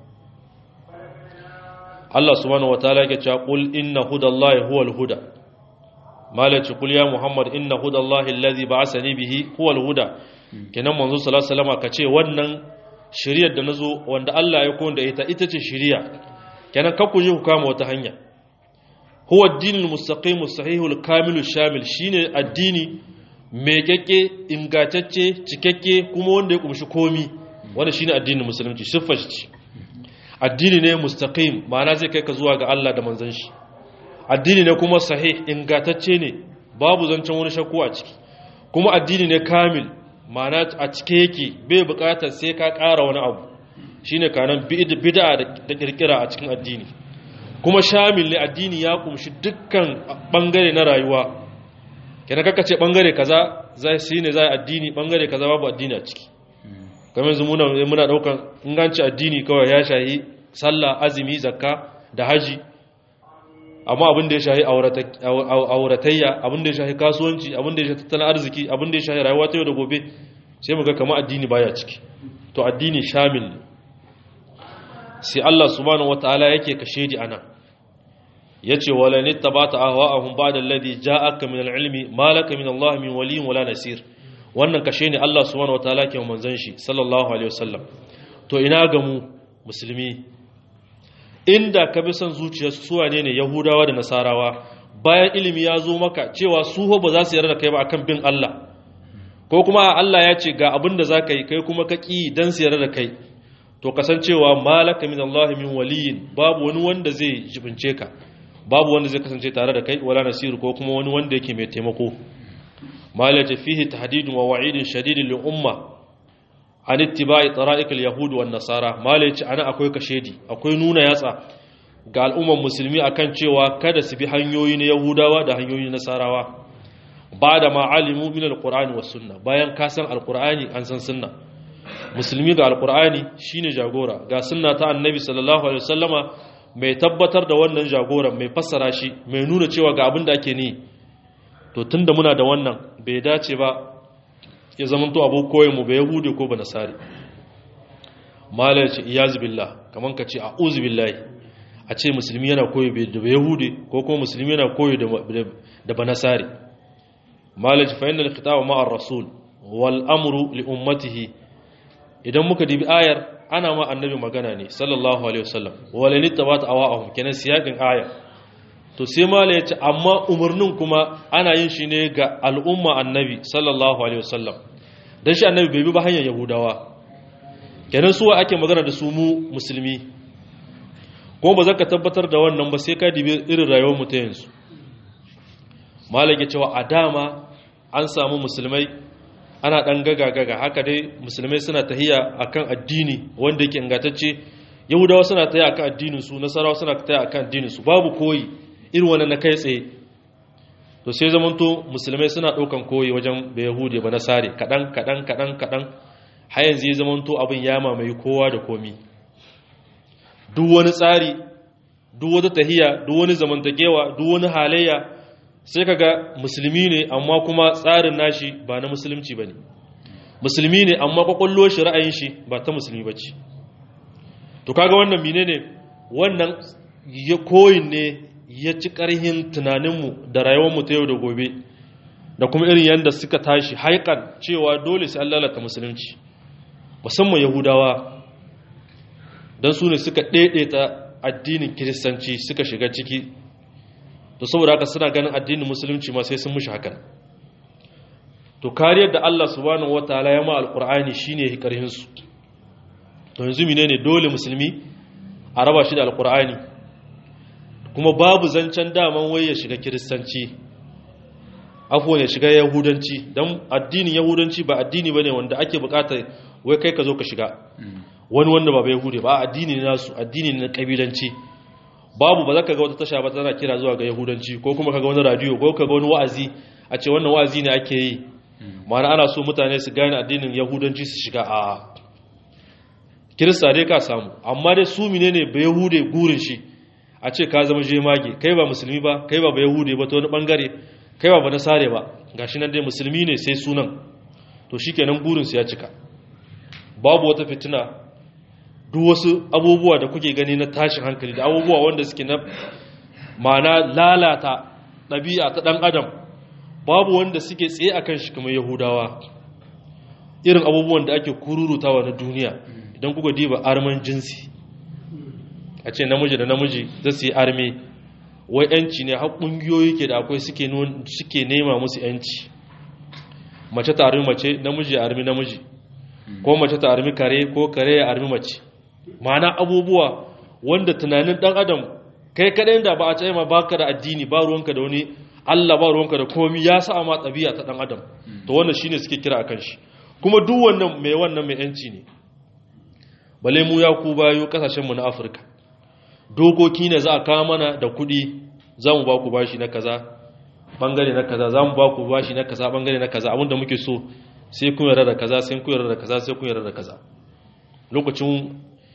Allah subhanahu wataala yake cewa qul inna hudallahi huwal huda malaci qul ya muhammad inna hudallahi allazi ba'athani bihi huwal huda kenan manzo sallallahu alaihi wasallam kace wannan shiriyar da nazo wanda Allah ya kowanda ita ita ce shiriya kenan ka ku je ku kama wata hanya huwa ad-dinul mustaqim as-sahihul kamilul shamil shine addini mai kyakke ingantacce cikakke kuma wanda ya kumshi komi wanda shine addinin musulunci siffar shi addini ne mustaqim ma'ana zai kai ka zuwa ga Allah da manzon shi addini ne kuma sahih ingantacce ne babu zancen wani shakku a ciki kuma addini ne kamil ma'ana a cike yake bai bukatar sai ka ƙara wani abu shine kanan bid'a da kirkira a cikin addini kuma shamil ne addini ya kumshi dukkan bangare na rayuwa kenan kaka ce bangare kaza zai shine zai addini bangare kaza babu addini a ciki kamar yanzu muna muna daukan inganci addini kawai ya shahi sallah azumi zakka da haji amma abin da ya shahi auratayya abin da ya shahi kasuwanci abin da ya shahi tattalin arziki abin da ya shahi rayuwa ta yau da gobe sai muga kama addini baya ciki to addini shamil ne sai Allah subhanahu wataala yake kashe di ana yace wala nittabata ahwa'ahum ba'da alladhi ja'aka min al-ilmi ma laka min Allah min waliyyin wala nasir wannan kashe ne Allah subhanahu wataala ke manzon shi sallallahu alaihi wasallam to ina ga mu musulmi inda ka bi son zuciyar su wane ne yahudawa da nasarawa bayan ilimi ya zo maka cewa su ba za su yarda da kai ba akan bin Allah ko kuma Allah ya ce ga abin da za ka yi kai kuma ka ƙi don su yarda da kai to kasancewa malaka min Allah min waliyin babu wani wanda zai jibince ka babu wanda zai kasance tare da kai wala nasiru ko kuma wani wanda yake mai taimako malaje fihi tahdidun wa wa'idun shadidin lil umma an ittiba'i tara'iq al yahud wan nasara malaje ana akwai kashedi akwai nuna yatsa ga al'umman musulmi akan cewa kada su bi hanyoyi na yahudawa da hanyoyi na nasarawa ba da ma'alimu min alqur'ani was sunna bayan ka san alqur'ani an san sunna musulmi ga alqur'ani shine jagora ga sunna ta annabi sallallahu alaihi wasallama mai tabbatar da wannan jagoran mai fassara shi mai nuna cewa ga abin da ake ni to tunda muna da wannan bai dace ba ya zama to abu koyin mu bai yahudi ko ba nasari malai ce iyaz billah kaman ka ce a'udhu billahi a ce musulmi yana koyi da ba yahudi ko kuma musulmi yana koyi da ba nasari malai ce fa inna al-khitaba ma'ar rasul wal amru li ummatihi idan muka dibi ayar ana ma annabi magana ne sallallahu alaihi wasallam wala ni tabata awahum kenan siyakin aya to sai mala yace amma umarnin kuma ana yin shi ne ga al'umma annabi sallallahu alaihi wasallam dan shi annabi bai bi ba hanyar yahudawa kenan su ake magana da su mu musulmi ko ba zaka tabbatar da wannan ba sai ka dibi irin rayuwar mu ta yanzu mala ya cewa a dama an samu musulmai ana ɗan gaga-gaga haka dai musulmai suna tahiya akan addini wanda yake ingantacce yahudawa suna tahiya akan addininsu nasarawa suna tahiya akan addininsu babu koyi irin wannan na kai tsaye to sai zamanto musulmai suna ɗaukan koyi wajen da yahudi ba nasare kaɗan kaɗan kaɗan kaɗan har yanzu ya zamanto abin ya mamaye kowa da komi duk wani tsari duk wata tahiya duk wani zamantakewa duk wani halayya sai kaga musulmi ne amma kuma tsarin nashi ba na musulunci ba ne musulmi ne amma kwakwallo shi ra'ayin shi ba ta musulmi ba ce to kaga wannan mine ne wannan ya koyin ne ya ci ƙarhin tunaninmu da rayuwarmu ta yau da gobe da kuma irin yadda suka tashi haikan cewa dole sai an lalata musulunci musamman yahudawa don su ne suka ɗaiɗaita addinin kiristanci suka shiga ciki to saboda haka suna ganin addinin musulunci ma sai sun mushi hakan to kariyar da Allah subhanahu wataala ya ma alqur'ani shine hikarhin su to yanzu menene dole musulmi a raba shi da alqur'ani kuma babu zancen daman wai ya shiga kiristanci afwan ya shiga yahudanci dan addinin yahudanci ba addini bane wanda ake bukata wai kai ka zo ka shiga wani wanda ba yahudi ba addini ne nasu addini ne na kabilanci babu ba za ka ga wata tasha ba tana kira zuwa ga yahudanci ko kuma ka ga wani radiyo ko ka ga wani wa'azi a ce wannan wa'azi ne ake yi ma'ana ana so mutane su gane addinin yahudanci su shiga a kirista dai ka samu amma dai su mine ne ba yahude gurin shi a ce ka zama jemage kai ba musulmi ba kai ba ba yahude ba ta wani bangare kai ba ba nasare ba gashi nan dai musulmi ne sai sunan to shikenan gurin su ya cika babu wata fitina duk wasu abubuwa da kuke gani na tashin hankali da abubuwa wanda suke na mana lalata ɗabi'a ta ɗan adam babu wanda suke tsaye a kan shi kamar yahudawa irin abubuwan da ake kururutawa na duniya idan kuka diba arman jinsi a ce namiji da namiji za su yi arme wai yanci ne har ƙungiyoyi ke da akwai suke nema musu yanci mace ta armi mace namiji ya armi namiji ko mace ta armi kare ko kare ya armi mace ma'ana abubuwa wanda tunanin dan adam kai kadai da ba a ce ma baka da addini ba ruwanka da wani Allah ba ruwanka da komai ya sa ma tabi'a ta dan adam to wannan shine suke kira akan shi kuma duk wannan mai wannan mai yanci ne bale mu ya ku bayo kasashen mu na Afirka dokoki ne za a kawo mana da kuɗi za mu ba ku bashi na kaza bangare na kaza za mu ba ku bashi na kaza bangare na kaza abinda muke so sai kun yarda da kaza sai kun yarda da kaza sai kun yarda da kaza lokacin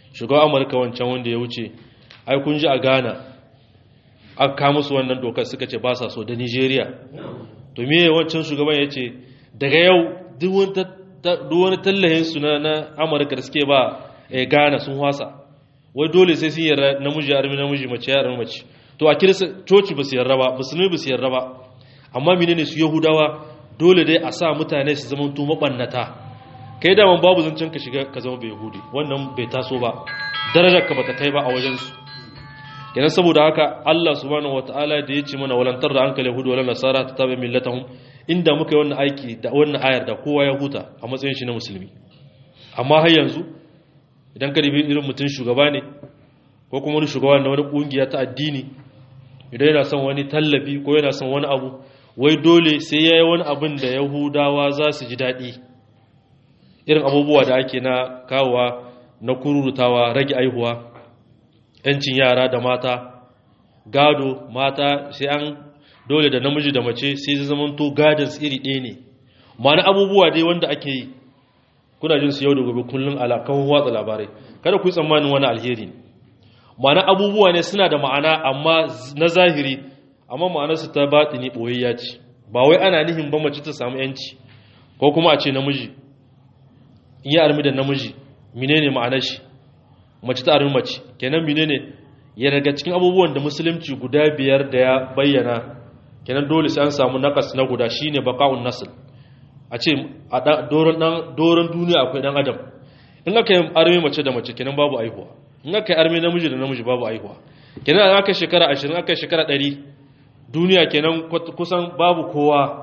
shugaban amurka wancan wanda ya wuce ai kun ji a ghana aka kama su wannan dokar suka ce ba sa so da nigeria to me wancan shugaban ya ce daga yau duk wani tallahin su na amurka da suke ba ghana sun wasa wai dole sai sun yarda namiji armi namiji mace ya mace to a kirista coci ba su yarda ba musulmi ba su yarda ba amma menene su yahudawa dole dai a sa mutane su zama to mabannata kai da babu zancen ka shiga ka zama bai yahudi wannan bai taso ba darajar ka bata kai ba a wajen su kenan saboda haka Allah subhanahu wataala da ya ce mana walantar da hankali yahudu wala nasara ta tabi millatahum inda muka yi wannan aiki da wannan ayar da kowa ya huta a matsayin shi na musulmi amma har yanzu idan ka ribi irin mutum shugaba ne ko kuma wani shugaba na wani kungiya ta addini idan yana son wani tallafi ko yana son wani abu wai dole sai ya yi wani abin da yahudawa za su ji daɗi irin abubuwa da ake na kawowa na kururutawa rage aihuwa yancin yara da mata gado mata sai an dole da namiji da mace sai zai zamanto gadons iri ɗaya ne ma'ana abubuwa dai wanda ake yi kuna jin su yau da gobe kullum alakan watsa labarai kada ku yi tsammanin wani alheri ne ma'ana abubuwa ne suna da ma'ana amma na zahiri amma ma'anarsu ta batini ɓoyayya ce ba wai ana nihin ba mace ta samu yanci ko kuma a ce namiji in yi armi da namiji menene ma'anar shi mace ta armi mace kenan menene ya daga cikin abubuwan da musulunci guda biyar da ya bayyana kenan dole sai an samu nakas na guda shine baqa'un nasl a ce a doron duniya akwai dan adam in aka yi armi mace da mace kenan babu aihuwa in aka yi armi namiji da namiji babu aihuwa kenan an aka shekara 20 aka shekara 100 duniya kenan kusan babu kowa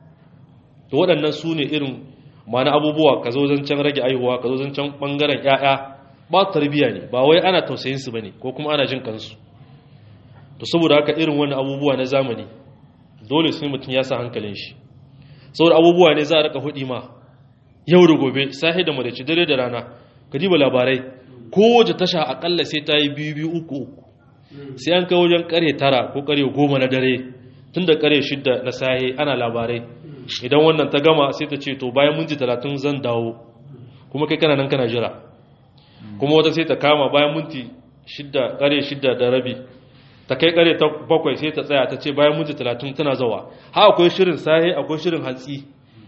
to waɗannan su ne irin mana abubuwa ka zo zancen rage aihuwa ka zo zancen ɓangaren 'ya'ya ba tarbiyya ne ba wai ana tausayin su bane ko kuma ana jin kansu to saboda haka irin wani abubuwa na zamani dole sai mutum ya sa hankalin shi saboda abubuwa ne za a rika hudi ma yau da gobe sahi da madaci dare da rana ka diba labarai kowace tasha akalla sai ta yi biyu biyu uku uku sai an kai wajen kare tara ko kare goma na dare tun da kare shidda na sahi ana labarai idan wannan ta gama sai ta ce to bayan minti talatin zan dawo kuma kai kana nan kana jira kuma wata sai ta kama bayan minti shidda kare shidda da rabi ta kai kare ta bakwai sai ta tsaya ta ce bayan minti talatin tana zawa ha akwai shirin sahi akwai shirin hantsi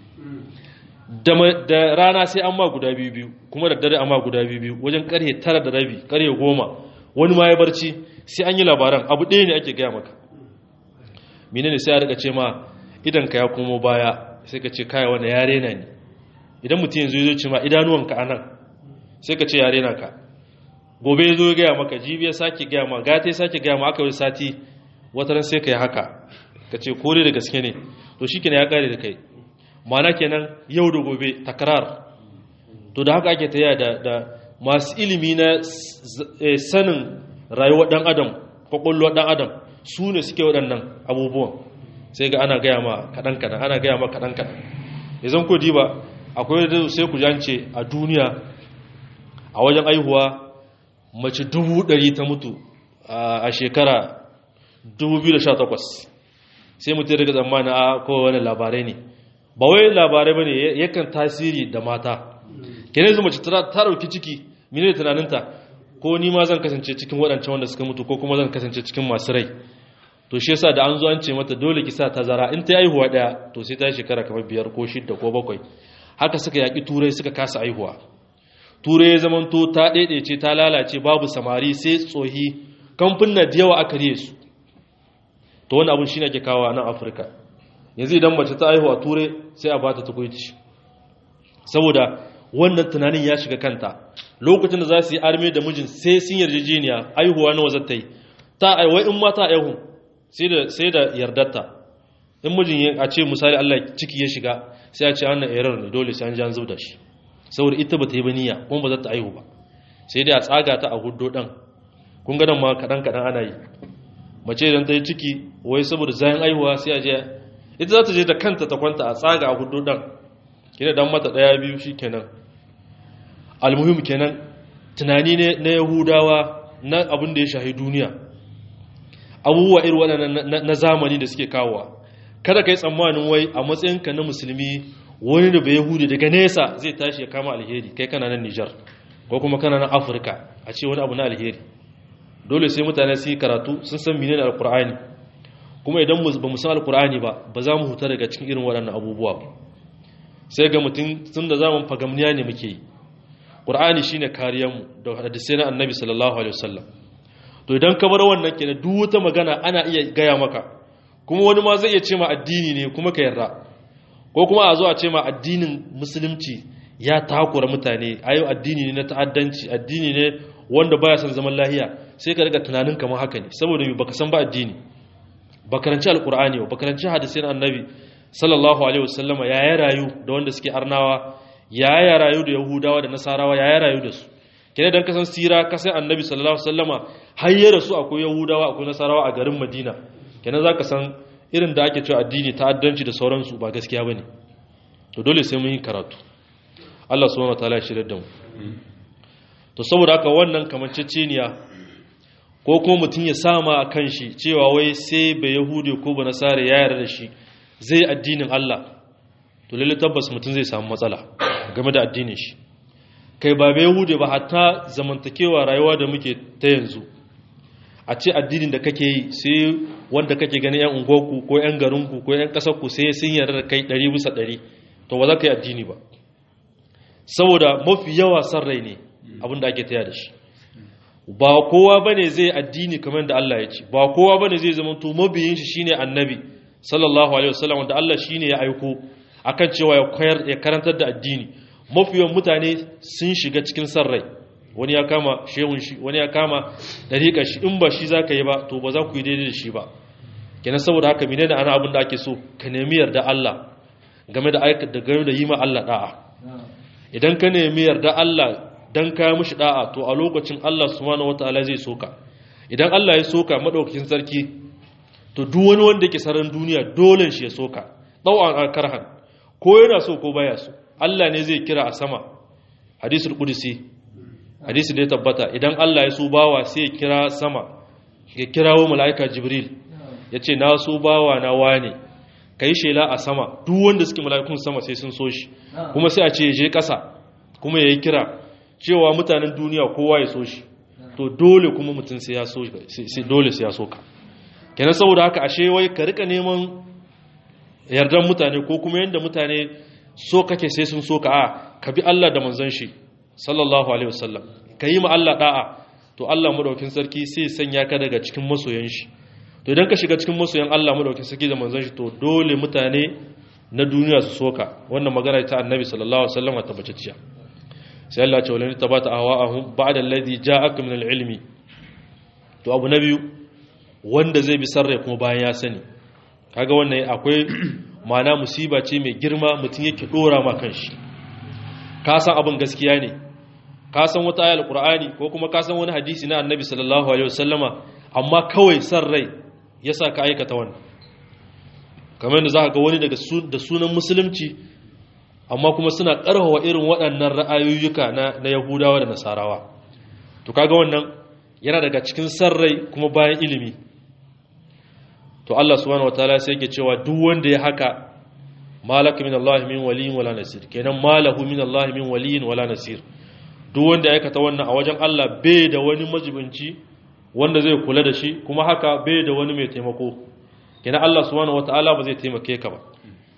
da rana sai an ma guda biyu biyu kuma da dare an ma guda biyu biyu wajen karhe tara da rabi karhe goma wani ma ya barci sai an yi labaran abu ɗaya ne ake gaya maka menene sai a rika ce ma idan ka ya komo baya sai ka ce kaya wani yare na ne idan mutum yanzu ya ce ma idanuwanka a nan sai ka ce yare na ka gobe ya zo ya gaya maka jibi ya sake gaya ma gata ya sake gaya ma aka yi sati wataran sai ka yi haka ka ce kore da gaske ne to shi ya kare da kai mana kenan yau da gobe takrar to da haka ake taya da da masu ilimi na sanin rayuwar dan adam kwakwalwar dan adam su ne suke waɗannan abubuwan sai ga ana gaya ma kaɗan kaɗan ana gaya ma kaɗan kaɗan yanzu ko diba akwai da sai ku jance a duniya a wajen aihuwa mace dubu ɗari ta mutu a shekara 2018 sai mutum daga tsammanin a kowane labarai ne ba wai labarai ba ne yakan tasiri da mata kenan zama mace ta dauki ciki mene tunaninta ko ni ma zan kasance cikin waɗancan wanda suka mutu ko kuma zan kasance cikin masu rai to shi yasa da an zo an ce mata dole ki sa tazara in ta aihuwa daya to sai ta shekara kamar biyar ko shidda ko bakwai haka suka yaki turai suka kasa aihuwa turai ya zamanto ta ɗaiɗaice ta lalace babu samari sai tsohi kamfin na da yawa aka riye su to wani abin shi ne ake kawo a nan afirka yanzu idan mace ta aihu a turai sai a ba ta tukuici saboda wannan tunanin ya shiga kanta lokacin da za su yi arme da mijin sai sun yarjejeniya aihuwa nawa zata yi ta aiwai in mata aihu sai da yardarta in mijin a ce misali allah ciki ya shiga sai a ce wannan error ne dole sai an ji an zub da shi saboda ita ba ta yi baniya kuma ba za ta aihu ba sai dai a tsaga ta a hudo ɗan kun ga ma kaɗan kaɗan ana yi mace idan ta yi ciki wai saboda zayen aihuwa sai a je ita za ta je da kanta ta kwanta a tsaga a hudu dan kina dan mata daya biyu shikenan almuhim kenan tunani ne na yahudawa na abin da ya shahi duniya abubuwa irin waɗannan na zamani da suke kawowa kada ka yi tsammanin wai a matsayinka na musulmi wani da bai yahudi daga nesa zai tashi ya kama alheri kai kana nan nijar ko kuma kana nan afirka a ce wani abu na alheri dole sai mutane su yi karatu sun san menene alkur'ani kuma idan ba mu san alkur'ani ba ba za mu huta daga cikin irin waɗannan abubuwa ba sai ga mutum tun da zaman fagamniya ne muke yi ƙur'ani shine kariyarmu da hadisai na annabi sallallahu alaihi wasallam to idan ka bar wannan kenan duk wata magana ana iya gaya maka kuma wani ma zai iya ce ma addini ne kuma ka yarda ko kuma a zo a ce ma addinin musulunci ya takura mutane ayo addini ne na ta'addanci addini ne wanda baya son zaman lahiya sai ka riga tunanin kamar haka ne saboda baka san ba addini ba karanci alkur'ani ba karanci hadisin annabi sallallahu alaihi wasallama ya ya rayu da wanda suke arnawa ya ya rayu da yahudawa da nasarawa ya ya rayu da su kene dan kasan sira kasan annabi sallallahu alaihi wasallama har ya rasu akwai yahudawa akwai nasarawa a garin madina kene zaka san irin da ake cewa addini ta'addanci da sauransu ba gaskiya bane to dole sai mun yi karatu Allah subhanahu wataala ya shirye da mu to saboda haka wannan kamanceceniya ko kuma mutum ya sama a kan shi cewa wai sai bai yahudi ko ba nasara ya yarda da shi zai addinin Allah to lalle tabbas mutum zai samu matsala game da addinin shi kai ba bai yahudi ba hatta zamantakewa rayuwa da muke ta yanzu a ce addinin da kake yi sai wanda kake gani yan unguwarku ko yan garinku ko yan ƙasarku sai sun yarda da kai ɗari bisa ɗari to ba za ka yi addini ba saboda mafi yawa san rai ne abin da ake taya da shi ba kowa bane zai addini kamar da Allah ya ce ba kowa bane zai zama to mabiyin shi shine annabi sallallahu alaihi wasallam wanda Allah shine ya aiko akan cewa ya koyar ya karantar da addini mafiyan mutane sun shiga cikin san rai wani ya kama shehun shi wani ya kama dariƙar shi in ba shi zaka yi ba to ba za ku yi daidai da shi ba kenan saboda haka menene ana abin da ake so ka nemi yarda Allah game da aika da game da yi ma Allah da'a idan ka nemi yarda Allah dan kaya mushi da'a to a lokacin Allah subhanahu wataala zai soka idan Allah ya soka madaukakin sarki to duk wani wanda yake saran duniya dole shi ya soka dawan karhan ko yana so ko baya so Allah ne zai kira a sama hadisul qudsi hadisi da ya tabbata idan Allah ya so bawa sai ya kira sama ya kirawo malaika jibril yace na so bawa na wane kai shela a sama duk wanda suke mala'ikun sama sai sun so shi kuma sai a ce ya je ƙasa kuma ya yi kira cewa mutanen duniya kowa ya so shi to dole kuma mutum sai ya so sai dole sai ya so ka kenan saboda haka ashe wai ka rika neman yardan mutane ko kuma yanda mutane so kake sai sun so ka a ka bi Allah da manzon shi sallallahu alaihi wasallam ka yi ma Allah da'a to Allah madaukin sarki sai sanya ka daga cikin masoyan shi to idan ka shiga cikin masoyan Allah madaukin sarki da manzon shi to dole mutane na duniya su soka wannan magana ta annabi sallallahu alaihi wasallam ta baciciya sai Allah ce walani tabata ahwa'ahum ba'da alladhi ja'aka min al-ilmi to abu na biyu wanda zai bi sarrai kuma bayan ya sani kaga wannan akwai ma'ana musiba ce mai girma mutum yake dora ma kanshi ka san abin gaskiya ne ka san wata ayar qur'ani ko kuma ka san wani hadisi na annabi sallallahu alaihi wasallama amma kawai san rai yasa ka aikata wannan kamar da za ka ga wani daga da sunan musulunci amma kuma suna ƙarfafa irin waɗannan ra'ayoyuka na, na yahudawa da nasarawa to kaga wannan yana daga cikin sarrai kuma bayan ilimi to Allah subhanahu wataala sai yake cewa duk wanda ya haka malaka min Allah min waliyin wala nasir kenan malahu min Allah min waliyin wala nasir duk wanda ya aikata wannan a wajen Allah bai da wani majibinci wanda zai kula da shi kuma haka bai da wani mai taimako kenan Allah subhanahu wataala ba zai taimake ka ba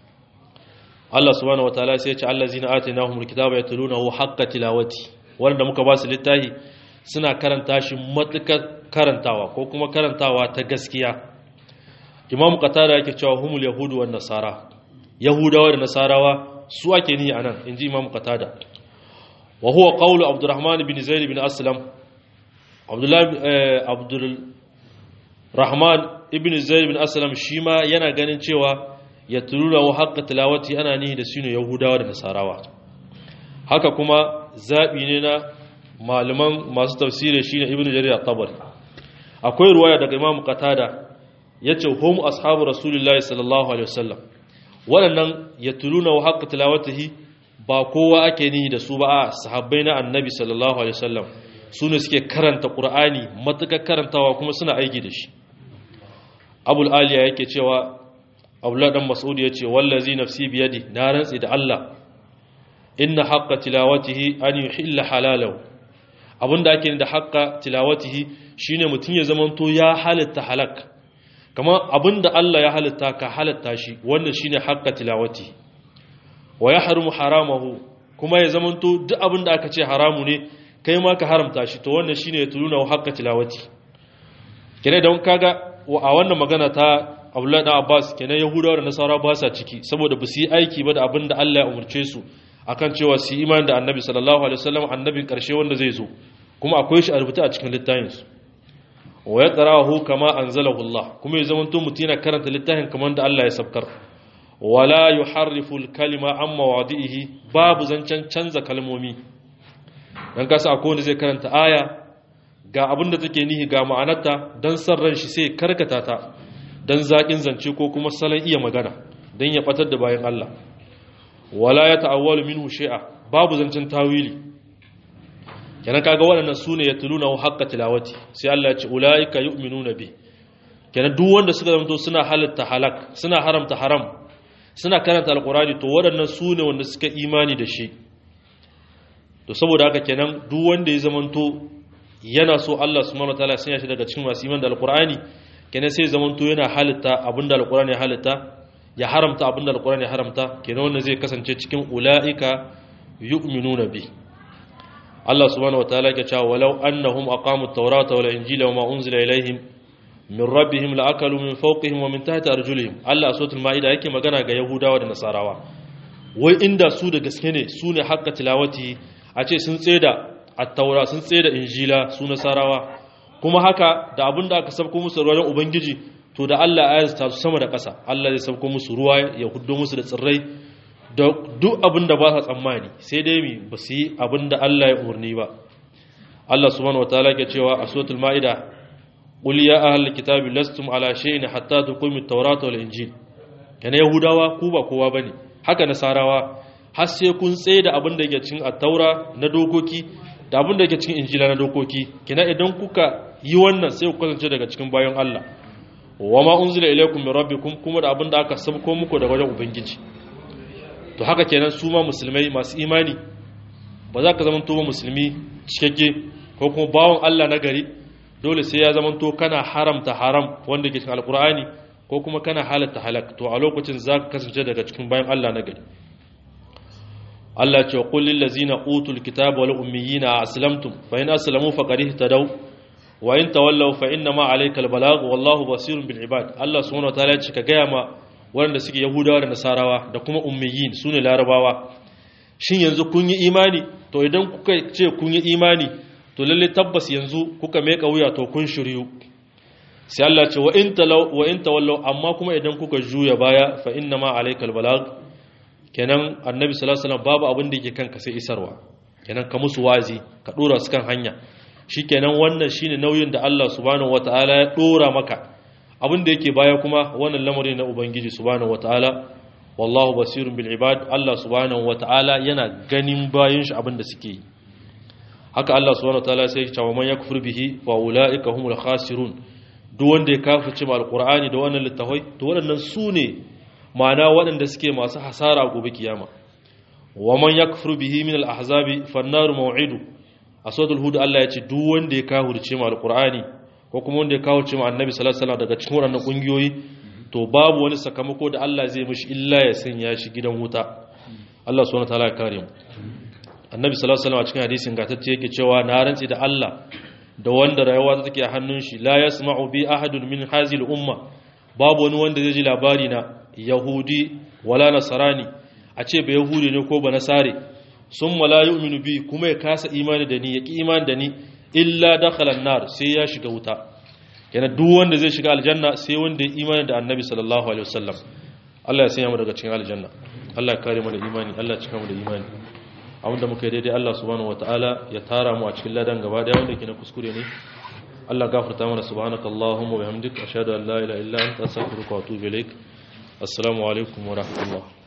Allah subhanahu wataala sai ya ce allazina atainahumul kitaba yatlunahu haqqa tilawati wanda muka ba su littafi suna karanta shi matukar karantawa ko kuma karantawa ta gaskiya Imam Qatada yake cewa humul yahudu wan nasara yahudawa da nasarawa su ake ni anan inji Imam Qatada wa huwa qawlu Abdurrahman bin Zaid bin Aslam Abdullah Abdul Rahman ibn Zaid bin Aslam shi ma yana ganin cewa ya turura wa haƙƙa tilawati ana nihi da sinu Yahudawa da Nasarawa haka kuma zaɓi ne na malaman masu tafsiri shi ne ibn Jarir at-Tabari akwai ruwaya daga Imam Qatada yace hum ashabu Rasulullah sallallahu alaihi wasallam waɗannan ya turuna wa haƙƙa tilawatihi ba kowa ake nihi da su ba a sahabbai na Annabi sallallahu alaihi wasallam su ne suke karanta Qur'ani matuƙar karantawa kuma suna aiki da shi abul aliya yake cewa abdullah dan mas'ud yace wallazi nafsi biyadi na rantsi da Allah inna haqqa tilawatihi an yuhilla halalahu abinda ake da haqqa tilawatihi shine mutun ya zamanto ya halitta halak kamar abinda Allah ya halitta ka halitta shi wannan shine haqqa tilawati wa yahrumu haramahu kuma ya zamanto duk abinda aka ce haramu ne kai ma ka haramta shi to wannan shine ya tuluna haqqa tilawati kene don kaga a wannan magana ta Abdullahi dan Abbas kenan Yahudawa da Nasara ba sa ciki saboda ba su yi aiki ba da abinda Allah ya umurce su akan cewa su yi imani da Annabi sallallahu alaihi wasallam annabin karshe wanda zai zo kuma akwai shi a rubuta a cikin littafinsu wa ya tsarahu kama anzalahu Allah kuma ya zama mutum yana karanta littafin kamar da Allah ya sabkar wala yuharrifu al-kalima an mawadihi babu zancen canza kalmomi dan kasa akwai wanda zai karanta aya ga abin da take nihi ga ma'anarta dan san ran shi sai karkata ta dan zakin zance ko kuma salon iya magana dan ya batar da bayan Allah wala ya ta'awwalu minhu shay'a babu zancen tawili kenan kaga waɗannan su ne ya tuluna wa haƙƙa tilawati sai Allah ya ce ula'ika yu'minuna bi kenan duk wanda suka zanto suna halatta halak suna haramta haram suna karanta alqurani to waɗannan su ne wanda suka imani da shi to saboda haka kenan duk wanda ya zamanto yana so Allah subhanahu wataala sanya shi daga cikin masu imani da alqurani kenan sai zamanto yana halitta abinda alqurani ya halitta ya haramta abinda alqurani ya haramta kenan wannan zai kasance cikin ula'ika yu'minuna bi Allah subhanahu wataala yake cewa walau annahum aqamu at-taurata wal injila wama unzila ilaihim min rabbihim la'akalu min fawqihim wa min tahti arjulihim Allah a suratul maida yake magana ga yahudawa da nasarawa wai inda su da gaske ne su ne hakka tilawati a ce sun tseda at-taura sun tseda injila su nasarawa kuma haka da abinda aka sabko musu ruwan ubangiji to da Allah ya ta su sama da ƙasa Allah zai sabko musu ruwa ya huddo musu da tsirrai da duk abin da ba sa tsammani sai dai mi ba su yi abin da Allah ya umarni ba Allah subhanahu wataala ke cewa a suratul maida qul ya ahlal kitabi lastum ala shay'in hatta tuqimu at-taurata wal injil kana yahudawa ku ba kowa bane haka nasarawa har sai kun tsaye da abin da yake cikin at-taura na dokoki da abin da yake cikin injila na dokoki kina idan kuka yi wannan sai ku kasance daga cikin bayan Allah wama unzila ilaykum min rabbikum kuma da abin da aka sabko muku daga wajen ubangiji to haka kenan su ma musulmai masu imani ba za ka zamanto ba musulmi cikakke ko kuma bawon Allah na gari dole sai ya zamanto kana haramta haram wanda ke cikin alkur'ani ko kuma kana halatta halak to a lokacin za ka kasance daga cikin bayan Allah na gari Allah ce qul lil ladzina utul kitaba wal ummiyina aslamtum fa in aslamu faqad ihtadaw wa in tawallaw fa inna ma alaykal balagh wallahu basirun bil ibad Allah subhanahu wa ta'ala ya ce ka gaya ma waɗanda suke yahudawa da nasarawa da kuma ummiyin su ne larabawa shin yanzu kun yi imani to idan kuka ce kun yi imani to lalle tabbas yanzu kuka meka wuya to kun shiryu sai Allah ce wa in talaw wa in tawallaw amma kuma idan kuka juya baya fa inna ma alaykal balag kenan annabi sallallahu alaihi wasallam babu abin da yake kanka sai isarwa kenan ka musu wazi ka dora su kan hanya shikenan wannan shine nauyin da Allah subhanahu wataala ya dora maka abin da yake baya kuma wannan lamari na ubangiji subhanahu wataala wallahu basirun bil ibad Allah subhanahu wataala yana ganin bayin shi abin da suke yi haka Allah subhanahu wataala sai ya ce wa man yakfur bihi fa ulaika humul khasirun duk wanda ya kafirce ma alqur'ani da wannan littafai to waɗannan su ne ma'ana waɗanda suke masu hasara gobe kiyama wa man yakfur bihi min al ahzabi fan nar maw'idu a suratul hud Allah ya ce duk wanda ya kafirce ma alqur'ani ko kuma wanda ya kawo cewa annabi sallallahu alaihi wasallam daga cikin waɗannan kungiyoyi to babu wani sakamako da Allah zai mishi illa ya sanya shi gidan wuta Allah subhanahu wataala ya kare mu annabi sallallahu alaihi wasallam a cikin hadisin gatacce yake cewa na rantsi da Allah da wanda rayuwa ta take a hannun shi la yasma'u bi ahadun min hazil umma babu wani wanda zai ji labari na yahudi wala nasarani a ce ba yahudi ne ko ba nasare sun la yu'minu bi kuma ya kasa imani da ni ya ki imani da ni illa dakhala an-nar sai ya shiga wuta yana duk wanda zai shiga aljanna sai wanda ya imani da annabi sallallahu alaihi wasallam Allah ya sanya mu daga cikin aljanna Allah ya kare mu da imani Allah ya cika mu da imani abinda muka yi daidai Allah subhanahu wataala ya tara mu a cikin ladan gaba daya wanda ke na kuskure ne Allah gafarta mana subhanaka allahumma wa bihamdika ashhadu an la ilaha illa anta astaghfiruka wa atubu ilaik assalamu alaikum wa rahmatullah